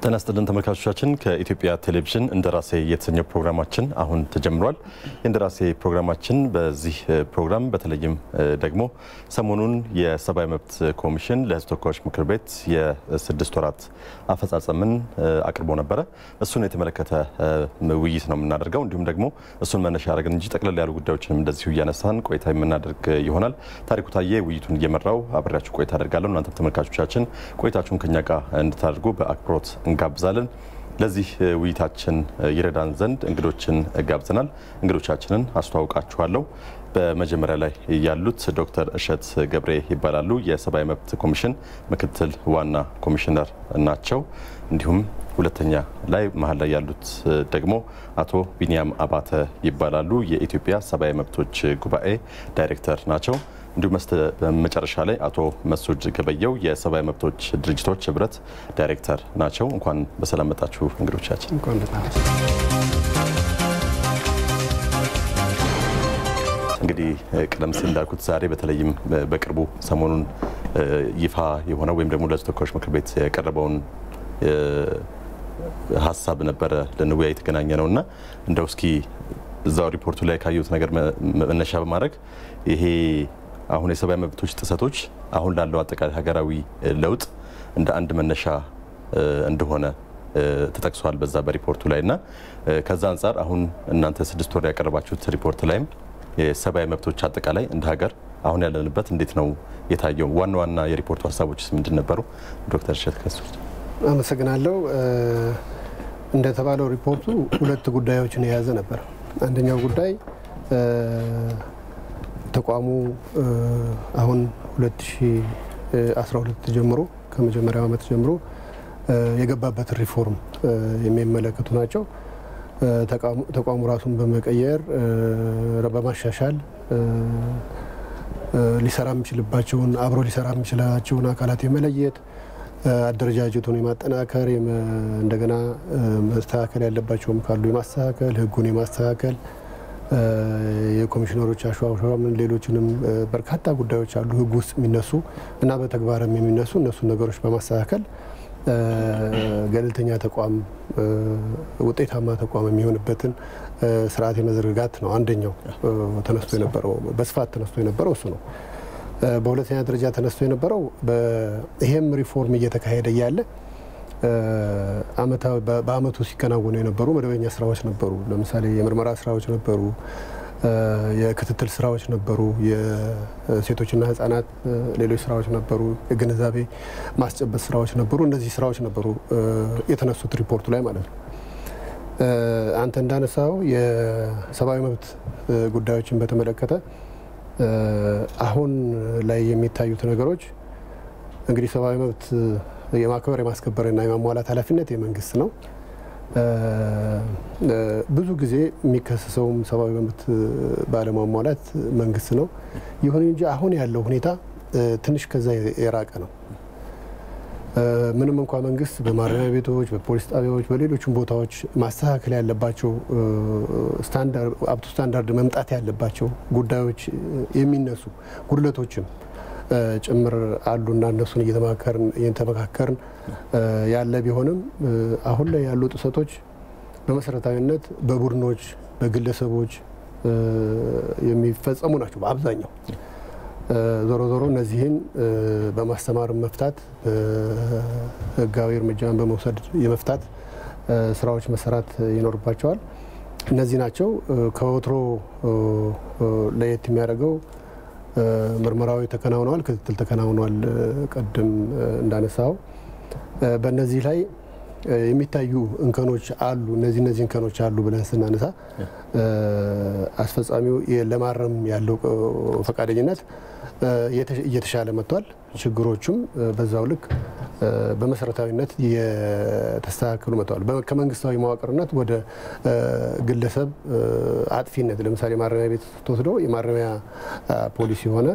ጤና ይስጥልን ተመልካቾቻችን፣ ከኢትዮጵያ ቴሌቪዥን እንደራሴ የተሰኘው ፕሮግራማችን አሁን ተጀምሯል። የእንደራሴ ፕሮግራማችን በዚህ ፕሮግራም በተለይም ደግሞ ሰሞኑን የሰብአዊ መብት ኮሚሽን ለሕዝብ ተወካዮች ምክር ቤት የስድስት ወራት አፈጻጸምን አቅርቦ ነበረ። እሱን የተመለከተ ውይይት ነው የምናደርገው። እንዲሁም ደግሞ እሱን መነሻ ያደረግን እንጂ ጠቅለል ያሉ ጉዳዮችንም እንደዚሁ እያነሳን ቆይታ የምናደርግ ይሆናል። ታሪኩ ታዬ ውይይቱን እየመራው አብሬያችሁ ቆይታ አደርጋለሁ። እናንተም ተመልካቾቻችን ቆይታችሁን ከኛ ጋር እንድታደርጉ በአክብሮት እንጋብዛለን። ለዚህ ውይይታችን ይረዳን ዘንድ እንግዶችን ጋብዘናል። እንግዶቻችንን አስተዋውቃችኋለሁ። በመጀመሪያ ላይ ያሉት ዶክተር እሸት ገብሬ ይባላሉ። የሰብአዊ መብት ኮሚሽን ምክትል ዋና ኮሚሽነር ናቸው። እንዲሁም ሁለተኛ ላይ መሀል ላይ ያሉት ደግሞ አቶ ቢኒያም አባተ ይባላሉ። የኢትዮጵያ ሰብአዊ መብቶች ጉባኤ ዳይሬክተር ናቸው። እንዲሁም መጨረሻ ላይ አቶ መሱድ ገበየው የሰብአዊ መብቶች ድርጅቶች ህብረት ዳይሬክተር ናቸው። እንኳን በሰላም መጣችሁ እንግዶቻችን። እንግዲህ ቀደም ሲል እንዳልኩት ዛሬ በተለይም በቅርቡ ሰሞኑን ይፋ የሆነው ወይም ደግሞ ለሕዝብ ተወካዮች ምክር ቤት የቀረበውን ሀሳብ ነበረ ልንወያይ የተገናኘ ነው እና እንደው እስኪ እዛው ሪፖርቱ ላይ ካየሁት ነገር መነሻ በማድረግ ይሄ አሁን የሰብአዊ መብቶች ጥሰቶች አሁን ላለው አጠቃላይ ሀገራዊ ለውጥ እንደ አንድ መነሻ እንደሆነ ተጠቅሷል በዛ በሪፖርቱ ላይ እና ከዛ አንጻር አሁን እናንተ ስድስት ወር ያቀረባችሁት ሪፖርት ላይም የሰብአዊ መብቶች አጠቃላይ እንደ ሀገር አሁን ያለንበት እንዴት ነው የታየው? ዋና ዋና የሪፖርቱ ሀሳቦችስ ምንድን ነበሩ? ዶክተር እሸት ከሱ አመሰግናለሁ። እንደተባለው ሪፖርቱ ሁለት ጉዳዮችን የያዘ ነበር። አንደኛው ጉዳይ ተቋሙ አሁን 2012 ጀምሮ ከመጀመሪያው ዓመት ጀምሮ የገባበትን ሪፎርም የሚመለከቱ ናቸው። ተቋሙ ራሱን በመቀየር በማሻሻል ሊሰራ የሚችልባቸውን አብሮ ሊሰራ የሚችላቸውን አካላት የመለየት አደረጃጀቱን የማጠናከር እንደገና መስተካከል ያለባቸውም ካሉ የማስተካከል ሕጉን የማስተካከል የኮሚሽነሮች አሸዋሸዋምን ሌሎችንም በርካታ ጉዳዮች አሉ ሕግ ውስጥ የሚነሱ እና በተግባርም የሚነሱ እነሱን ነገሮች በማስተካከል ገለልተኛ ተቋም ውጤታማ ተቋም የሚሆንበትን ስርዓት የመዘርጋት ነው አንደኛው ተነስቶ የነበረው በስፋት ተነስቶ የነበረው እሱ ነው። በሁለተኛ ደረጃ ተነስቶ የነበረው ይሄም ሪፎርም እየተካሄደ እያለ በአመቱ ሲከናወኑ የነበሩ መደበኛ ስራዎች ነበሩ። ለምሳሌ የምርመራ ስራዎች ነበሩ፣ የክትትል ስራዎች ነበሩ፣ የሴቶችና ህጻናት ሌሎች ስራዎች ነበሩ፣ የግንዛቤ ማስጨበጥ ስራዎች ነበሩ። እነዚህ ስራዎች ነበሩ የተነሱት ሪፖርቱ ላይ ማለት ነው። አንተ እንዳነሳው የሰብአዊ መብት ጉዳዮችን በተመለከተ አሁን ላይ የሚታዩት ነገሮች እንግዲህ ሰብአዊ መብት የማክበር የማስከበርና የማሟላት ኃላፊነት የመንግስት ነው። ብዙ ጊዜ የሚከሰሰውም ሰብአዊ መብት ባለማሟላት መንግስት ነው። ይሁን እንጂ አሁን ያለው ሁኔታ ትንሽ ከዛ የራቀ ነው። ምንም እንኳ መንግስት በማረሚያ ቤቶች፣ በፖሊስ ጣቢያዎች፣ በሌሎችም ቦታዎች ማስተካከል ያለባቸው አብቱ ስታንዳርድ መምጣት ያለባቸው ጉዳዮች የሚነሱ ጉድለቶችም ጭምር አሉና እነሱን እየተመካከርን ያለ ቢሆንም አሁን ላይ ያሉ ጥሰቶች በመሰረታዊነት በቡድኖች በግለሰቦች የሚፈጸሙ ናቸው በአብዛኛው። ዞሮ ዞሮ እነዚህን በማስተማር መፍታት፣ ህጋዊ እርምጃን በመውሰድ የመፍታት ስራዎች መሰራት ይኖርባቸዋል። እነዚህ ናቸው። ከወትሮ ለየት የሚያደርገው ምርመራዊ ተከናውነዋል፣ ክትትል ተከናውኗል። ቅድም እንዳነሳው በእነዚህ ላይ የሚታዩ እንከኖች አሉ። እነዚህ እነዚህ እንከኖች አሉ ብለን ስናነሳ አስፈጻሚው ለማረም ያለው ፈቃደኝነት እየተሻለ መጥቷል። ችግሮቹም በዛው ልክ በመሰረታዊነት የተስተካከሉ መጥተዋል። ከመንግስታዊ መዋቅርነት ወደ ግለሰብ አጥፊነት ለምሳሌ ማረሚያ ቤት ስትወስደው የማረሚያ ፖሊሲ የሆነ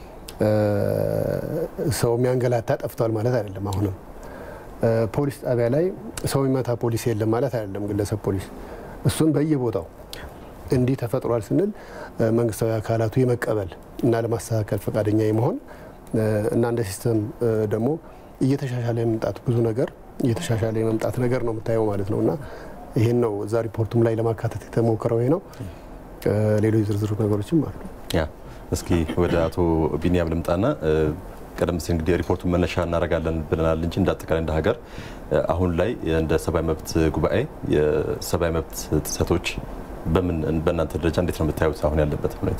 ሰው የሚያንገላታ ጠፍቷል ማለት አይደለም። አሁንም ፖሊስ ጣቢያ ላይ ሰው የሚመታ ፖሊስ የለም ማለት አይደለም። ግለሰብ ፖሊስ እሱን በየቦታው እንዲህ ተፈጥሯል ስንል መንግስታዊ አካላቱ የመቀበል እና ለማስተካከል ፈቃደኛ የመሆን እና እንደ ሲስተም ደግሞ እየተሻሻለ የመምጣት ብዙ ነገር እየተሻሻለ የመምጣት ነገር ነው የምታየው ማለት ነው እና ይህን ነው እዛ ሪፖርቱም ላይ ለማካተት የተሞከረው ይሄ ነው። ሌሎች ዝርዝር ነገሮችም አሉ። ያ እስኪ ወደ አቶ ቢኒያም ልምጣና ቀደም ሲል እንግዲህ ሪፖርቱን መነሻ እናደርጋለን ብለናል እንጂ እንደ አጠቃላይ እንደ ሀገር አሁን ላይ እንደ ሰብአዊ መብት ጉባኤ የሰብአዊ መብት ጥሰቶች በምን በእናንተ ደረጃ እንዴት ነው የምታዩት አሁን ያለበት ሁኔታ?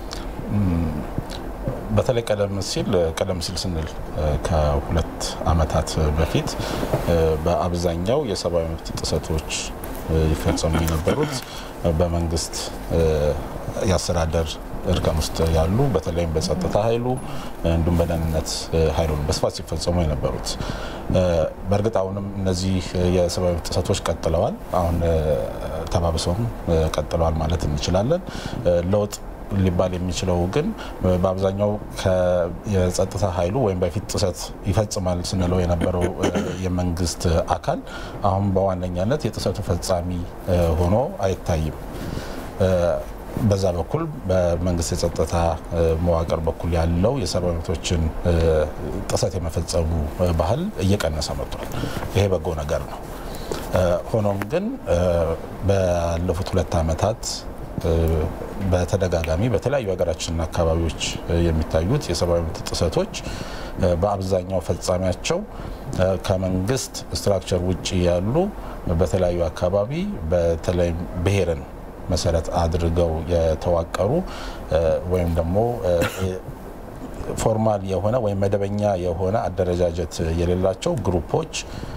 በተለይ ቀደም ሲል ቀደም ሲል ስንል ከሁለት ዓመታት በፊት በአብዛኛው የሰብአዊ መብት ጥሰቶች ይፈጸሙ የነበሩት በመንግስት የአስተዳደር እርከን ውስጥ ያሉ በተለይም በጸጥታ ኃይሉ እንዲሁም በደህንነት ኃይሉ በስፋት ሲፈጸሙ የነበሩት። በእርግጥ አሁንም እነዚህ የሰብአዊ መብት ጥሰቶች ቀጥለዋል። አሁን ተባብሰውም ቀጥለዋል ማለት እንችላለን። ለውጥ ሊባል የሚችለው ግን በአብዛኛው የጸጥታ ኃይሉ ወይም በፊት ጥሰት ይፈጽማል ስንለው የነበረው የመንግስት አካል አሁን በዋነኛነት የጥሰቱ ፈጻሚ ሆኖ አይታይም። በዛ በኩል በመንግስት የጸጥታ መዋቅር በኩል ያለው የሰብአዊ መብቶችን ጥሰት የመፈጸሙ ባህል እየቀነሰ መጥቷል። ይሄ በጎ ነገር ነው። ሆኖም ግን ባለፉት ሁለት ዓመታት በተደጋጋሚ በተለያዩ ሀገራችን አካባቢዎች የሚታዩት የሰብአዊ መብት ጥሰቶች በአብዛኛው ፈጻሚያቸው ከመንግስት ስትራክቸር ውጭ ያሉ በተለያዩ አካባቢ በተለይም ብሔርን መሰረት አድርገው የተዋቀሩ ወይም ደግሞ ፎርማል የሆነ ወይም መደበኛ የሆነ አደረጃጀት የሌላቸው ግሩፖች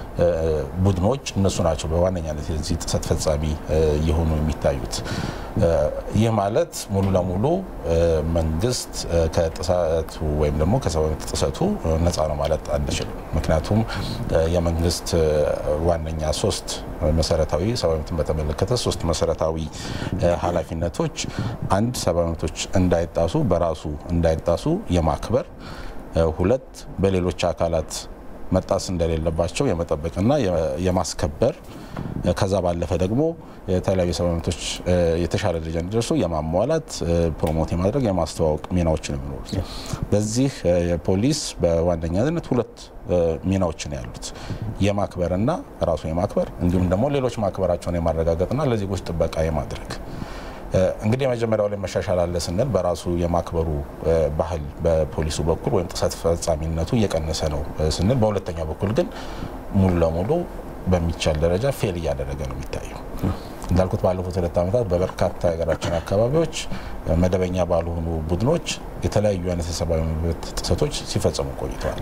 ቡድኖች እነሱ ናቸው በዋነኛነት የዚህ ጥሰት ፈጻሚ የሆኑ የሚታዩት። ይህ ማለት ሙሉ ለሙሉ መንግስት ከጥሰቱ ወይም ደግሞ ከሰብአዊ መብት ጥሰቱ ነፃ ነው ማለት አንችልም። ምክንያቱም የመንግስት ዋነኛ ሶስት መሰረታዊ ሰብአዊ መብትን በተመለከተ ሶስት መሰረታዊ ኃላፊነቶች፣ አንድ ሰብአዊ መብቶች እንዳይጣሱ በራሱ እንዳይጣሱ የማክበር ሁለት በሌሎች አካላት መጣስ እንደሌለባቸው የመጠበቅና የማስከበር ከዛ ባለፈ ደግሞ የተለያዩ የሰብአዊ መብቶች የተሻለ ደረጃ እንዲደርሱ የማሟላት ፕሮሞት የማድረግ የማስተዋወቅ ሚናዎችን የሚኖሩት በዚህ የፖሊስ በዋነኛነት ሁለት ሚናዎች ነው ያሉት የማክበርና ራሱ የማክበር እንዲሁም ደግሞ ሌሎች ማክበራቸውን የማረጋገጥና ለዜጎች ጥበቃ የማድረግ እንግዲህ የመጀመሪያው ላይ መሻሻል አለ ስንል በራሱ የማክበሩ ባህል በፖሊሱ በኩል ወይም ጥሰት ፈጻሚነቱ እየቀነሰ ነው ስንል፣ በሁለተኛው በኩል ግን ሙሉ ለሙሉ በሚቻል ደረጃ ፌል እያደረገ ነው የሚታየው። እንዳልኩት ባለፉት ሁለት ዓመታት በበርካታ የሀገራችን አካባቢዎች መደበኛ ባልሆኑ ቡድኖች የተለያዩ አይነት የሰብአዊ መብት ጥሰቶች ሲፈጸሙ ቆይተዋል።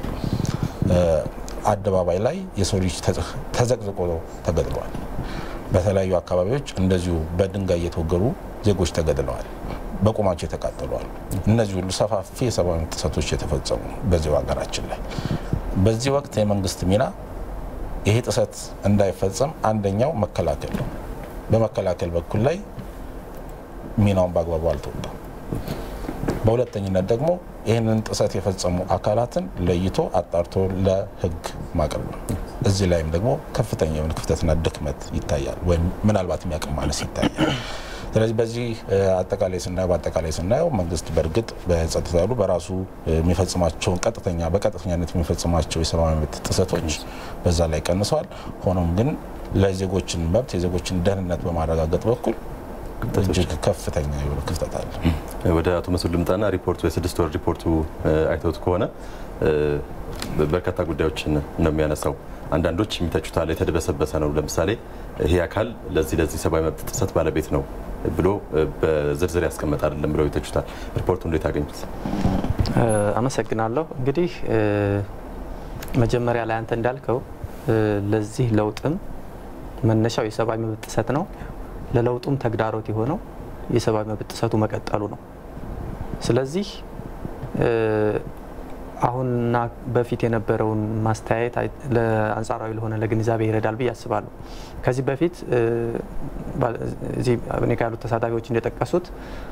አደባባይ ላይ የሰው ልጅ ተዘቅዝቆ ተገድለዋል። በተለያዩ አካባቢዎች እንደዚሁ በድንጋይ እየተወገሩ ዜጎች ተገድለዋል። በቁማቸው የተቃጠለዋል። እነዚህ ሁሉ ሰፋፊ የሰብአዊ መብት ጥሰቶች የተፈጸሙ በዚሁ ሀገራችን ላይ በዚህ ወቅት የመንግስት ሚና ይሄ ጥሰት እንዳይፈጸም አንደኛው መከላከል ነው። በመከላከል በኩል ላይ ሚናውን በአግባቡ አልተወጣም። በሁለተኝነት ደግሞ ይህንን ጥሰት የፈጸሙ አካላትን ለይቶ አጣርቶ ለሕግ ማቅረብ ነው። እዚህ ላይም ደግሞ ከፍተኛ የሆነ ክፍተትና ድክመት ይታያል፣ ወይም ምናልባት የሚያቅም ማነስ ይታያል። ስለዚህ በዚህ አጠቃላይ ስናየው በአጠቃላይ ስናየው መንግስት በእርግጥ በጸጥታ ያሉ በራሱ የሚፈጽማቸውን ቀጥተኛ በቀጥተኛነት የሚፈጽማቸው የሰብአዊ መብት ጥሰቶች በዛ ላይ ቀንሰዋል። ሆኖም ግን ለዜጎችን መብት የዜጎችን ደህንነት በማረጋገጥ በኩል እጅግ ከፍተኛ የሆነ ክፍተት አለ። ወደ አቶ መስዑድ ልምጣና ሪፖርቱ የስድስት ወር ሪፖርቱ አይተውት ከሆነ በርካታ ጉዳዮችን ነው የሚያነሳው። አንዳንዶች የሚተቹታል የተደበሰበሰ ነው። ለምሳሌ ይሄ አካል ለዚህ ለዚህ ሰብአዊ መብት ጥሰት ባለቤት ነው ብሎ በዝርዝር ያስቀመጠ አይደለም ብለው ይተቹታል። ሪፖርቱ እንዴት አገኙት? አመሰግናለሁ። እንግዲህ መጀመሪያ ላይ አንተ እንዳልከው ለዚህ ለውጥም መነሻው የሰብአዊ መብት ጥሰት ነው። ለለውጡም ተግዳሮት የሆነው የሰብአዊ መብት ጥሰቱ መቀጠሉ ነው። ስለዚህ አሁንና በፊት የነበረውን ማስተያየት ለአንጻራዊ ለሆነ ለግንዛቤ ይረዳል ብዬ አስባለሁ። ከዚህ በፊት እዚህ እኔ ጋር ያሉት ተሳታፊዎች እንደጠቀሱት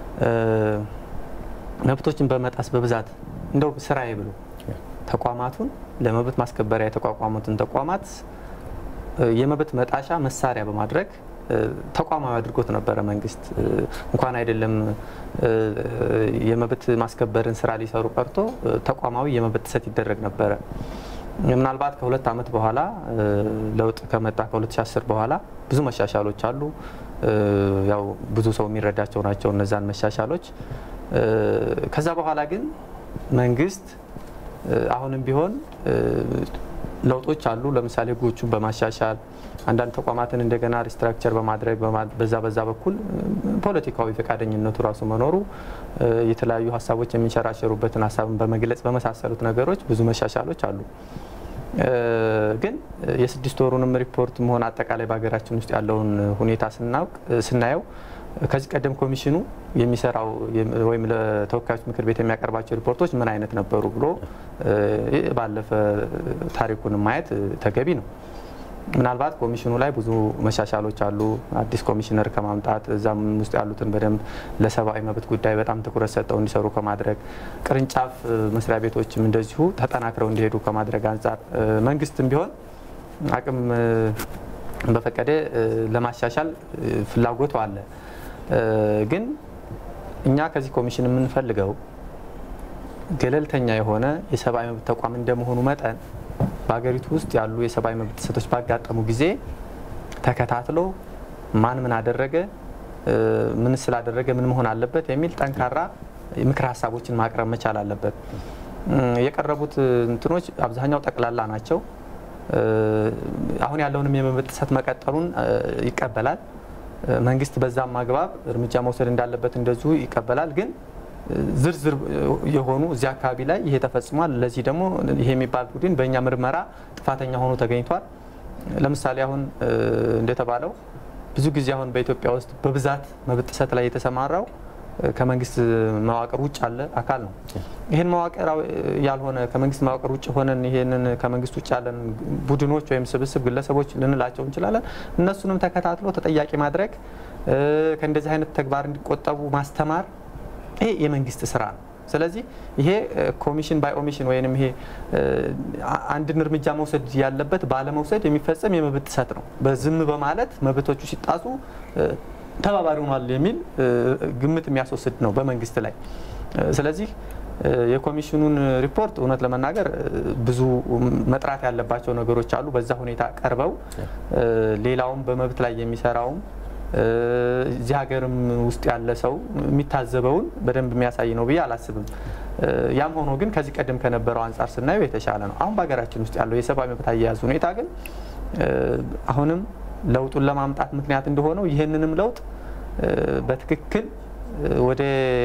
መብቶችን በመጣስ በብዛት እንደው ስራዬ ብሎ ተቋማቱን ለመብት ማስከበሪያ የተቋቋሙትን ተቋማት የመብት መጣሻ መሳሪያ በማድረግ ተቋማዊ አድርጎት ነበረ። መንግስት እንኳን አይደለም የመብት ማስከበርን ስራ ሊሰሩ ቀርቶ ተቋማዊ የመብት ጥሰት ይደረግ ነበረ። ምናልባት ከሁለት ዓመት በኋላ ለውጥ ከመጣ ከ2010 በኋላ ብዙ መሻሻሎች አሉ። ያው ብዙ ሰው የሚረዳቸው ናቸው እነዛን መሻሻሎች። ከዛ በኋላ ግን መንግስት አሁንም ቢሆን ለውጦች አሉ። ለምሳሌ ህጎቹን በማሻሻል አንዳንድ ተቋማትን እንደገና ሪስትራክቸር በማድረግ በዛ በዛ በኩል ፖለቲካዊ ፈቃደኝነቱ ራሱ መኖሩ የተለያዩ ሀሳቦች የሚንሸራሸሩበትን ሀሳብን በመግለጽ በመሳሰሉት ነገሮች ብዙ መሻሻሎች አሉ። ግን የስድስት ወሩንም ሪፖርት መሆን አጠቃላይ በሀገራችን ውስጥ ያለውን ሁኔታ ስናውቅ ስናየው ከዚህ ቀደም ኮሚሽኑ የሚሰራው ወይም ለተወካዮች ምክር ቤት የሚያቀርባቸው ሪፖርቶች ምን አይነት ነበሩ ብሎ ባለፈ ታሪኩን ማየት ተገቢ ነው። ምናልባት ኮሚሽኑ ላይ ብዙ መሻሻሎች አሉ። አዲስ ኮሚሽነር ከማምጣት እዛም ውስጥ ያሉትን በደንብ ለሰብአዊ መብት ጉዳይ በጣም ትኩረት ሰጠው እንዲሰሩ ከማድረግ ቅርንጫፍ መስሪያ ቤቶችም እንደዚሁ ተጠናክረው እንዲሄዱ ከማድረግ አንጻር መንግስትም ቢሆን አቅም በፈቀደ ለማሻሻል ፍላጎቱ አለ። ግን እኛ ከዚህ ኮሚሽን የምንፈልገው ገለልተኛ የሆነ የሰብአዊ መብት ተቋም እንደመሆኑ መጠን በሀገሪቱ ውስጥ ያሉ የሰብአዊ መብት ጥሰቶች ባጋጠሙ ጊዜ ተከታትሎ ማን ምን አደረገ፣ ምን ስላደረገ ምን መሆን አለበት የሚል ጠንካራ ምክር ሀሳቦችን ማቅረብ መቻል አለበት። የቀረቡት እንትኖች አብዛኛው ጠቅላላ ናቸው። አሁን ያለውንም የመብት ጥሰት መቀጠሉን ይቀበላል። መንግስት በዛም አግባብ እርምጃ መውሰድ እንዳለበት እንደዚሁ ይቀበላል። ግን ዝርዝር የሆኑ እዚህ አካባቢ ላይ ይሄ ተፈጽሟል፣ ለዚህ ደግሞ ይሄ የሚባል ቡድን በእኛ ምርመራ ጥፋተኛ ሆኖ ተገኝቷል። ለምሳሌ አሁን እንደተባለው ብዙ ጊዜ አሁን በኢትዮጵያ ውስጥ በብዛት መብት ጥሰት ላይ የተሰማራው ከመንግስት መዋቅር ውጭ ያለ አካል ነው። ይህን መዋቅር ያልሆነ ከመንግስት መዋቅር ውጭ ሆነን ይህንን ከመንግስት ውጭ ያለን ቡድኖች ወይም ስብስብ ግለሰቦች ልንላቸው እንችላለን። እነሱንም ተከታትሎ ተጠያቂ ማድረግ፣ ከእንደዚህ አይነት ተግባር እንዲቆጠቡ ማስተማር፣ ይሄ የመንግስት ስራ ነው። ስለዚህ ይሄ ኮሚሽን ባይ ኦሚሽን ወይም ይሄ አንድን እርምጃ መውሰድ ያለበት ባለመውሰድ የሚፈጸም የመብት ጥሰት ነው። በዝም በማለት መብቶቹ ሲጣሱ ተባባሪ ሆኗል የሚል ግምት የሚያስወስድ ነው በመንግስት ላይ። ስለዚህ የኮሚሽኑን ሪፖርት እውነት ለመናገር ብዙ መጥራት ያለባቸው ነገሮች አሉ። በዛ ሁኔታ ቀርበው ሌላውም በመብት ላይ የሚሰራውም እዚህ ሀገርም ውስጥ ያለ ሰው የሚታዘበውን በደንብ የሚያሳይ ነው ብዬ አላስብም። ያም ሆኖ ግን ከዚህ ቀደም ከነበረው አንጻር ስናየው የተሻለ ነው። አሁን በሀገራችን ውስጥ ያለው የሰብአዊ መብት አያያዝ ሁኔታ ግን አሁንም ለውጡን ለማምጣት ምክንያት እንደሆነው ይህንንም ለውጥ በትክክል ወደ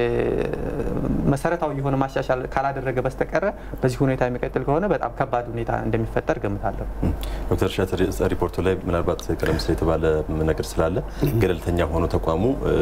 መሰረታዊ የሆነ ማሻሻል ካላደረገ በስተቀረ በዚህ ሁኔታ የሚቀጥል ከሆነ በጣም ከባድ ሁኔታ እንደሚፈጠር ገምታለሁ። ዶክተር እሸት ሪፖርቱ ላይ ምናልባት ቀደም ሲል የተባለ ነገር ስላለ ገለልተኛ ሆኖ ተቋሙ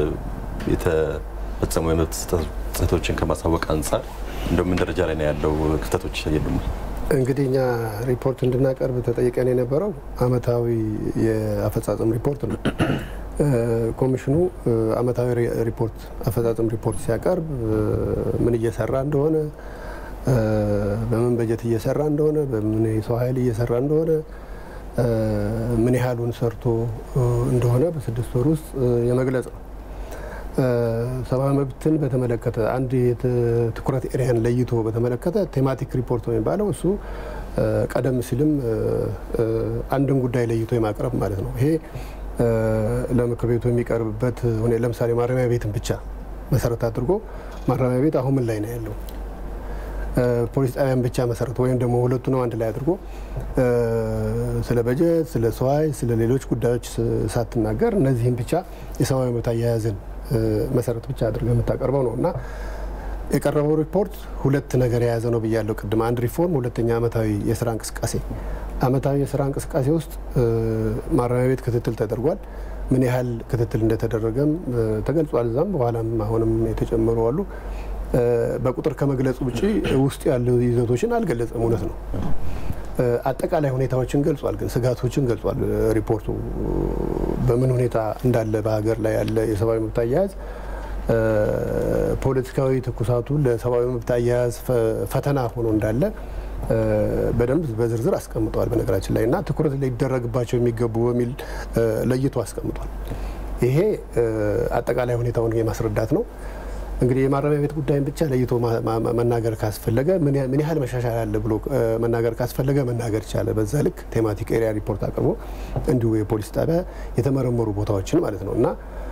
የተፈጸሙ የመብት ጥሰቶችን ከማሳወቅ አንጻር እንደው ምን ደረጃ ላይ ነው ያለው? ክፍተቶች የሉም? እንግዲህ እኛ ሪፖርት እንድናቀርብ ተጠይቀን የነበረው አመታዊ የአፈጻጸም ሪፖርት ነው። ኮሚሽኑ አመታዊ ሪፖርት አፈጻጸም ሪፖርት ሲያቀርብ ምን እየሰራ እንደሆነ፣ በምን በጀት እየሰራ እንደሆነ፣ በምን የሰው ኃይል እየሰራ እንደሆነ፣ ምን ያህሉን ሰርቶ እንደሆነ በስድስት ወር ውስጥ የመግለጽ ነው። ሰብአዊ መብትን በተመለከተ አንድ የትኩረት ኤሪያን ለይቶ በተመለከተ ቴማቲክ ሪፖርት ነው የሚባለው እሱ ቀደም ሲልም አንድን ጉዳይ ለይቶ የማቅረብ ማለት ነው። ይሄ ለምክር ቤቱ የሚቀርብበት ለምሳሌ ማረሚያ ቤትን ብቻ መሰረት አድርጎ ማረሚያ ቤት አሁን ምን ላይ ነው ያለው፣ ፖሊስ ጣቢያን ብቻ መሰረት ወይም ደግሞ ሁለቱ ነው አንድ ላይ አድርጎ ስለ በጀት፣ ስለ ሰው ኃይል፣ ስለ ሌሎች ጉዳዮች ሳትናገር እነዚህም ብቻ የሰብአዊ መብት አያያዝን መሰረት ብቻ አድርገህ የምታቀርበው ነው እና የቀረበው ሪፖርት ሁለት ነገር የያዘ ነው ብያለሁ ቅድም። አንድ ሪፎርም፣ ሁለተኛ አመታዊ የስራ እንቅስቃሴ። አመታዊ የስራ እንቅስቃሴ ውስጥ ማረሚያ ቤት ክትትል ተደርጓል። ምን ያህል ክትትል እንደተደረገም ተገልጿል። እዛም በኋላም አሁንም የተጨመሩ አሉ። በቁጥር ከመግለጹ ውጭ ውስጥ ያሉ ይዘቶችን አልገለጸም። እውነት ነው። አጠቃላይ ሁኔታዎችን ገልጿል፣ ግን ስጋቶችን ገልጿል። ሪፖርቱ በምን ሁኔታ እንዳለ በሀገር ላይ ያለ የሰብአዊ መብት አያያዝ ፖለቲካዊ ትኩሳቱ ለሰብአዊ መብት አያያዝ ፈተና ሆኖ እንዳለ በደንብ በዝርዝር አስቀምጠዋል። በነገራችን ላይ እና ትኩረት ሊደረግባቸው የሚገቡ በሚል ለይቶ አስቀምጧል። ይሄ አጠቃላይ ሁኔታውን የማስረዳት ነው። እንግዲህ የማረሚያ ቤት ጉዳይን ብቻ ለይቶ መናገር ካስፈለገ ምን ያህል መሻሻል አለ ብሎ መናገር ካስፈለገ መናገር ይቻላል። በዛ ልክ ቴማቲክ ኤሪያ ሪፖርት አቅርቦ እንዲሁ የፖሊስ ጣቢያ የተመረመሩ ቦታዎችን ማለት ነው እና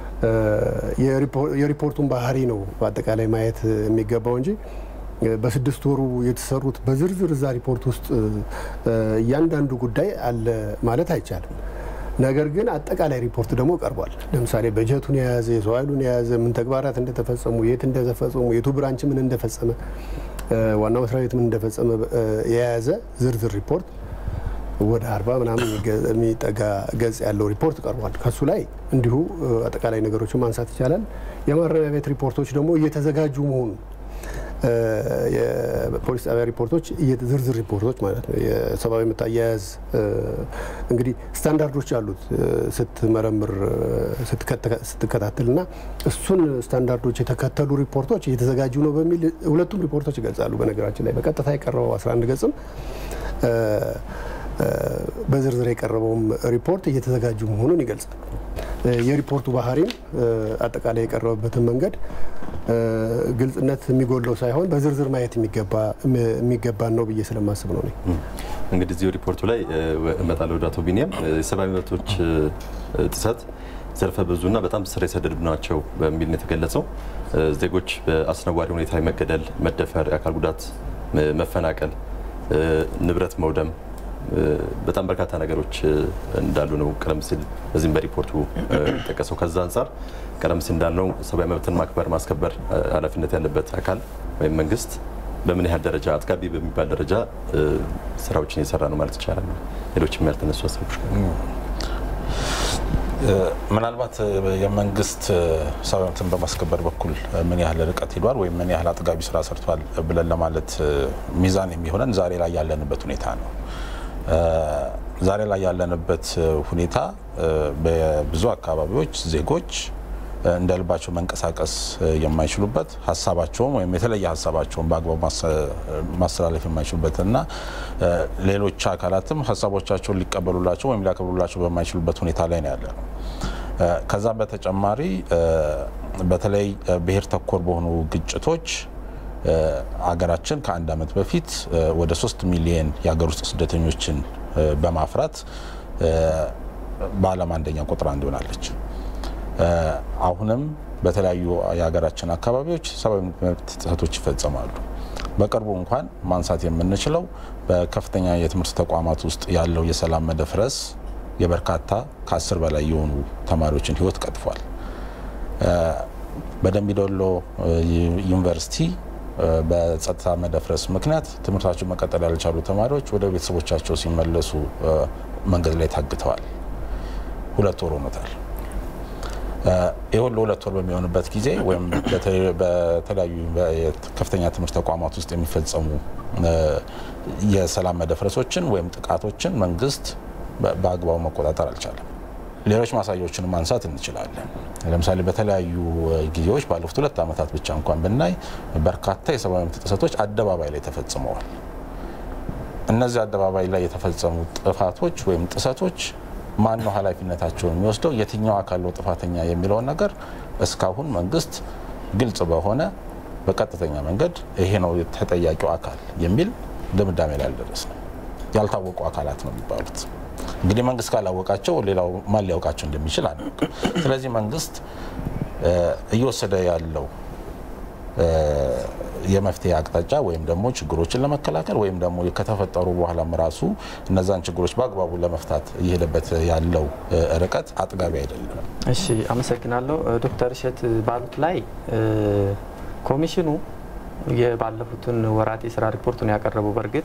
የሪፖርቱን ባህሪ ነው በአጠቃላይ ማየት የሚገባው እንጂ በስድስት ወሩ የተሰሩት በዝርዝር እዛ ሪፖርት ውስጥ እያንዳንዱ ጉዳይ አለ ማለት አይቻልም። ነገር ግን አጠቃላይ ሪፖርት ደግሞ ቀርቧል። ለምሳሌ በጀቱን የያዘ የሰው ኃይሉን የያዘ ምን ተግባራት እንደተፈጸሙ፣ የት እንደተፈጸሙ፣ የቱ ብራንች ምን እንደፈጸመ፣ ዋናው መስሪያ ቤት ምን እንደፈጸመ የያዘ ዝርዝር ሪፖርት ወደ አርባ ምናምን የሚጠጋ ገጽ ያለው ሪፖርት ቀርቧል። ከሱ ላይ እንዲሁ አጠቃላይ ነገሮችን ማንሳት ይቻላል። የማረሚያ ቤት ሪፖርቶች ደግሞ እየተዘጋጁ መሆኑ የፖሊስ ጣቢያ ሪፖርቶች ዝርዝር ሪፖርቶች ማለት ነው። የሰብአዊ መብት አያያዝ እንግዲህ ስታንዳርዶች አሉት ስትመረምር ስትከታተል እና እሱን ስታንዳርዶች የተከተሉ ሪፖርቶች እየተዘጋጁ ነው በሚል ሁለቱም ሪፖርቶች ይገልጻሉ። በነገራችን ላይ በቀጥታ የቀረበው 11 ገጽም በዝርዝር የቀረበውም ሪፖርት እየተዘጋጁ መሆኑን ይገልጻል። የሪፖርቱ ባህሪም አጠቃላይ የቀረበበትን መንገድ ግልጽነት የሚጎለው ሳይሆን በዝርዝር ማየት የሚገባን ነው ብዬ ስለማስብ ነው። እንግዲህ እዚሁ ሪፖርቱ ላይ እመጣለሁ ወደ አቶ ቢኒያም የሰብአዊ መብቶች ጥሰት ዘርፈ ብዙና በጣም ስር የሰደዱ ናቸው በሚል ነው የተገለጸው። ዜጎች በአስነዋሪ ሁኔታ መገደል፣ መደፈር፣ የአካል ጉዳት፣ መፈናቀል፣ ንብረት መውደም በጣም በርካታ ነገሮች እንዳሉ ነው ቀደም ሲል በዚህም በሪፖርቱ ጠቀሰው። ከዛ አንጻር ቀደም ሲል እንዳልነው ሰብአዊ መብትን ማክበር ማስከበር ኃላፊነት ያለበት አካል ወይም መንግስት በምን ያህል ደረጃ አጥጋቢ በሚባል ደረጃ ስራዎችን እየሰራ ነው ማለት ይቻላል። ሌሎችም ያልተነሱ ሀሳቦች ምናልባት የመንግስት ሰብአዊ መብትን በማስከበር በኩል ምን ያህል ርቀት ሄዷል ወይም ምን ያህል አጥጋቢ ስራ ሰርቷል ብለን ለማለት ሚዛን የሚሆነን ዛሬ ላይ ያለንበት ሁኔታ ነው። ዛሬ ላይ ያለንበት ሁኔታ በብዙ አካባቢዎች ዜጎች እንደ ልባቸው መንቀሳቀስ የማይችሉበት ሀሳባቸውን ወይም የተለየ ሀሳባቸውን በአግባቡ ማስተላለፍ የማይችሉበት እና ሌሎች አካላትም ሀሳቦቻቸውን ሊቀበሉላቸው ወይም ሊያከብሩላቸው በማይችሉበት ሁኔታ ላይ ነው ያለ ነው። ከዛም በተጨማሪ በተለይ ብሔር ተኮር በሆኑ ግጭቶች አገራችን ከአንድ ዓመት በፊት ወደ ሶስት ሚሊየን የሀገር ውስጥ ስደተኞችን በማፍራት በዓለም አንደኛ ቁጥር አንድ ሆናለች። አሁንም በተለያዩ የሀገራችን አካባቢዎች ሰብአዊ መብት ጥሰቶች ይፈጸማሉ። በቅርቡ እንኳን ማንሳት የምንችለው በከፍተኛ የትምህርት ተቋማት ውስጥ ያለው የሰላም መደፍረስ የበርካታ ከአስር በላይ የሆኑ ተማሪዎችን ሕይወት ቀጥፏል። በደምቢዶሎ ዩኒቨርሲቲ በጸጥታ መደፍረስ ምክንያት ትምህርታቸው መቀጠል ያልቻሉ ተማሪዎች ወደ ቤተሰቦቻቸው ሲመለሱ መንገድ ላይ ታግተዋል። ሁለት ወር ሆኖታል። ይህ ሁሉ ሁለት ወር በሚሆንበት ጊዜ ወይም በተለያዩ ከፍተኛ ትምህርት ተቋማት ውስጥ የሚፈጸሙ የሰላም መደፍረሶችን ወይም ጥቃቶችን መንግስት በአግባቡ መቆጣጠር አልቻለም። ሌሎች ማሳያዎችን ማንሳት እንችላለን። ለምሳሌ በተለያዩ ጊዜዎች ባለፉት ሁለት ዓመታት ብቻ እንኳን ብናይ በርካታ የሰብአዊ መብት ጥሰቶች አደባባይ ላይ ተፈጽመዋል። እነዚህ አደባባይ ላይ የተፈጸሙ ጥፋቶች ወይም ጥሰቶች ማን ነው ኃላፊነታቸውን የሚወስደው? የትኛው አካል ነው ጥፋተኛ የሚለውን ነገር እስካሁን መንግስት ግልጽ በሆነ በቀጥተኛ መንገድ ይሄ ነው ተጠያቂው አካል የሚል ድምዳሜ ላይ አልደረስንም። ያልታወቁ አካላት ነው የሚባሉት። እንግዲህ መንግስት ካላወቃቸው ሌላው ማን ሊያውቃቸው እንደሚችል አናውቅም። ስለዚህ መንግስት እየወሰደ ያለው የመፍትሄ አቅጣጫ ወይም ደግሞ ችግሮችን ለመከላከል ወይም ደግሞ ከተፈጠሩ በኋላም ራሱ እነዛን ችግሮች በአግባቡ ለመፍታት እየሄደበት ያለው ርቀት አጥጋቢ አይደለም። እሺ፣ አመሰግናለሁ ዶክተር እሸት ባሉት ላይ ኮሚሽኑ የባለፉትን ወራት የስራ ሪፖርቱን ያቀረበው በእርግጥ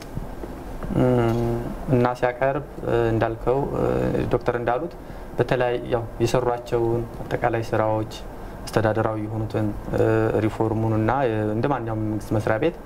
እና ሲያቀርብ እንዳልከው ዶክተር እንዳሉት በተለይ ያው የሰሯቸውን አጠቃላይ ስራዎች አስተዳደራዊ የሆኑትን ሪፎርሙን እና እንደ ማንኛውም መንግስት መስሪያ ቤት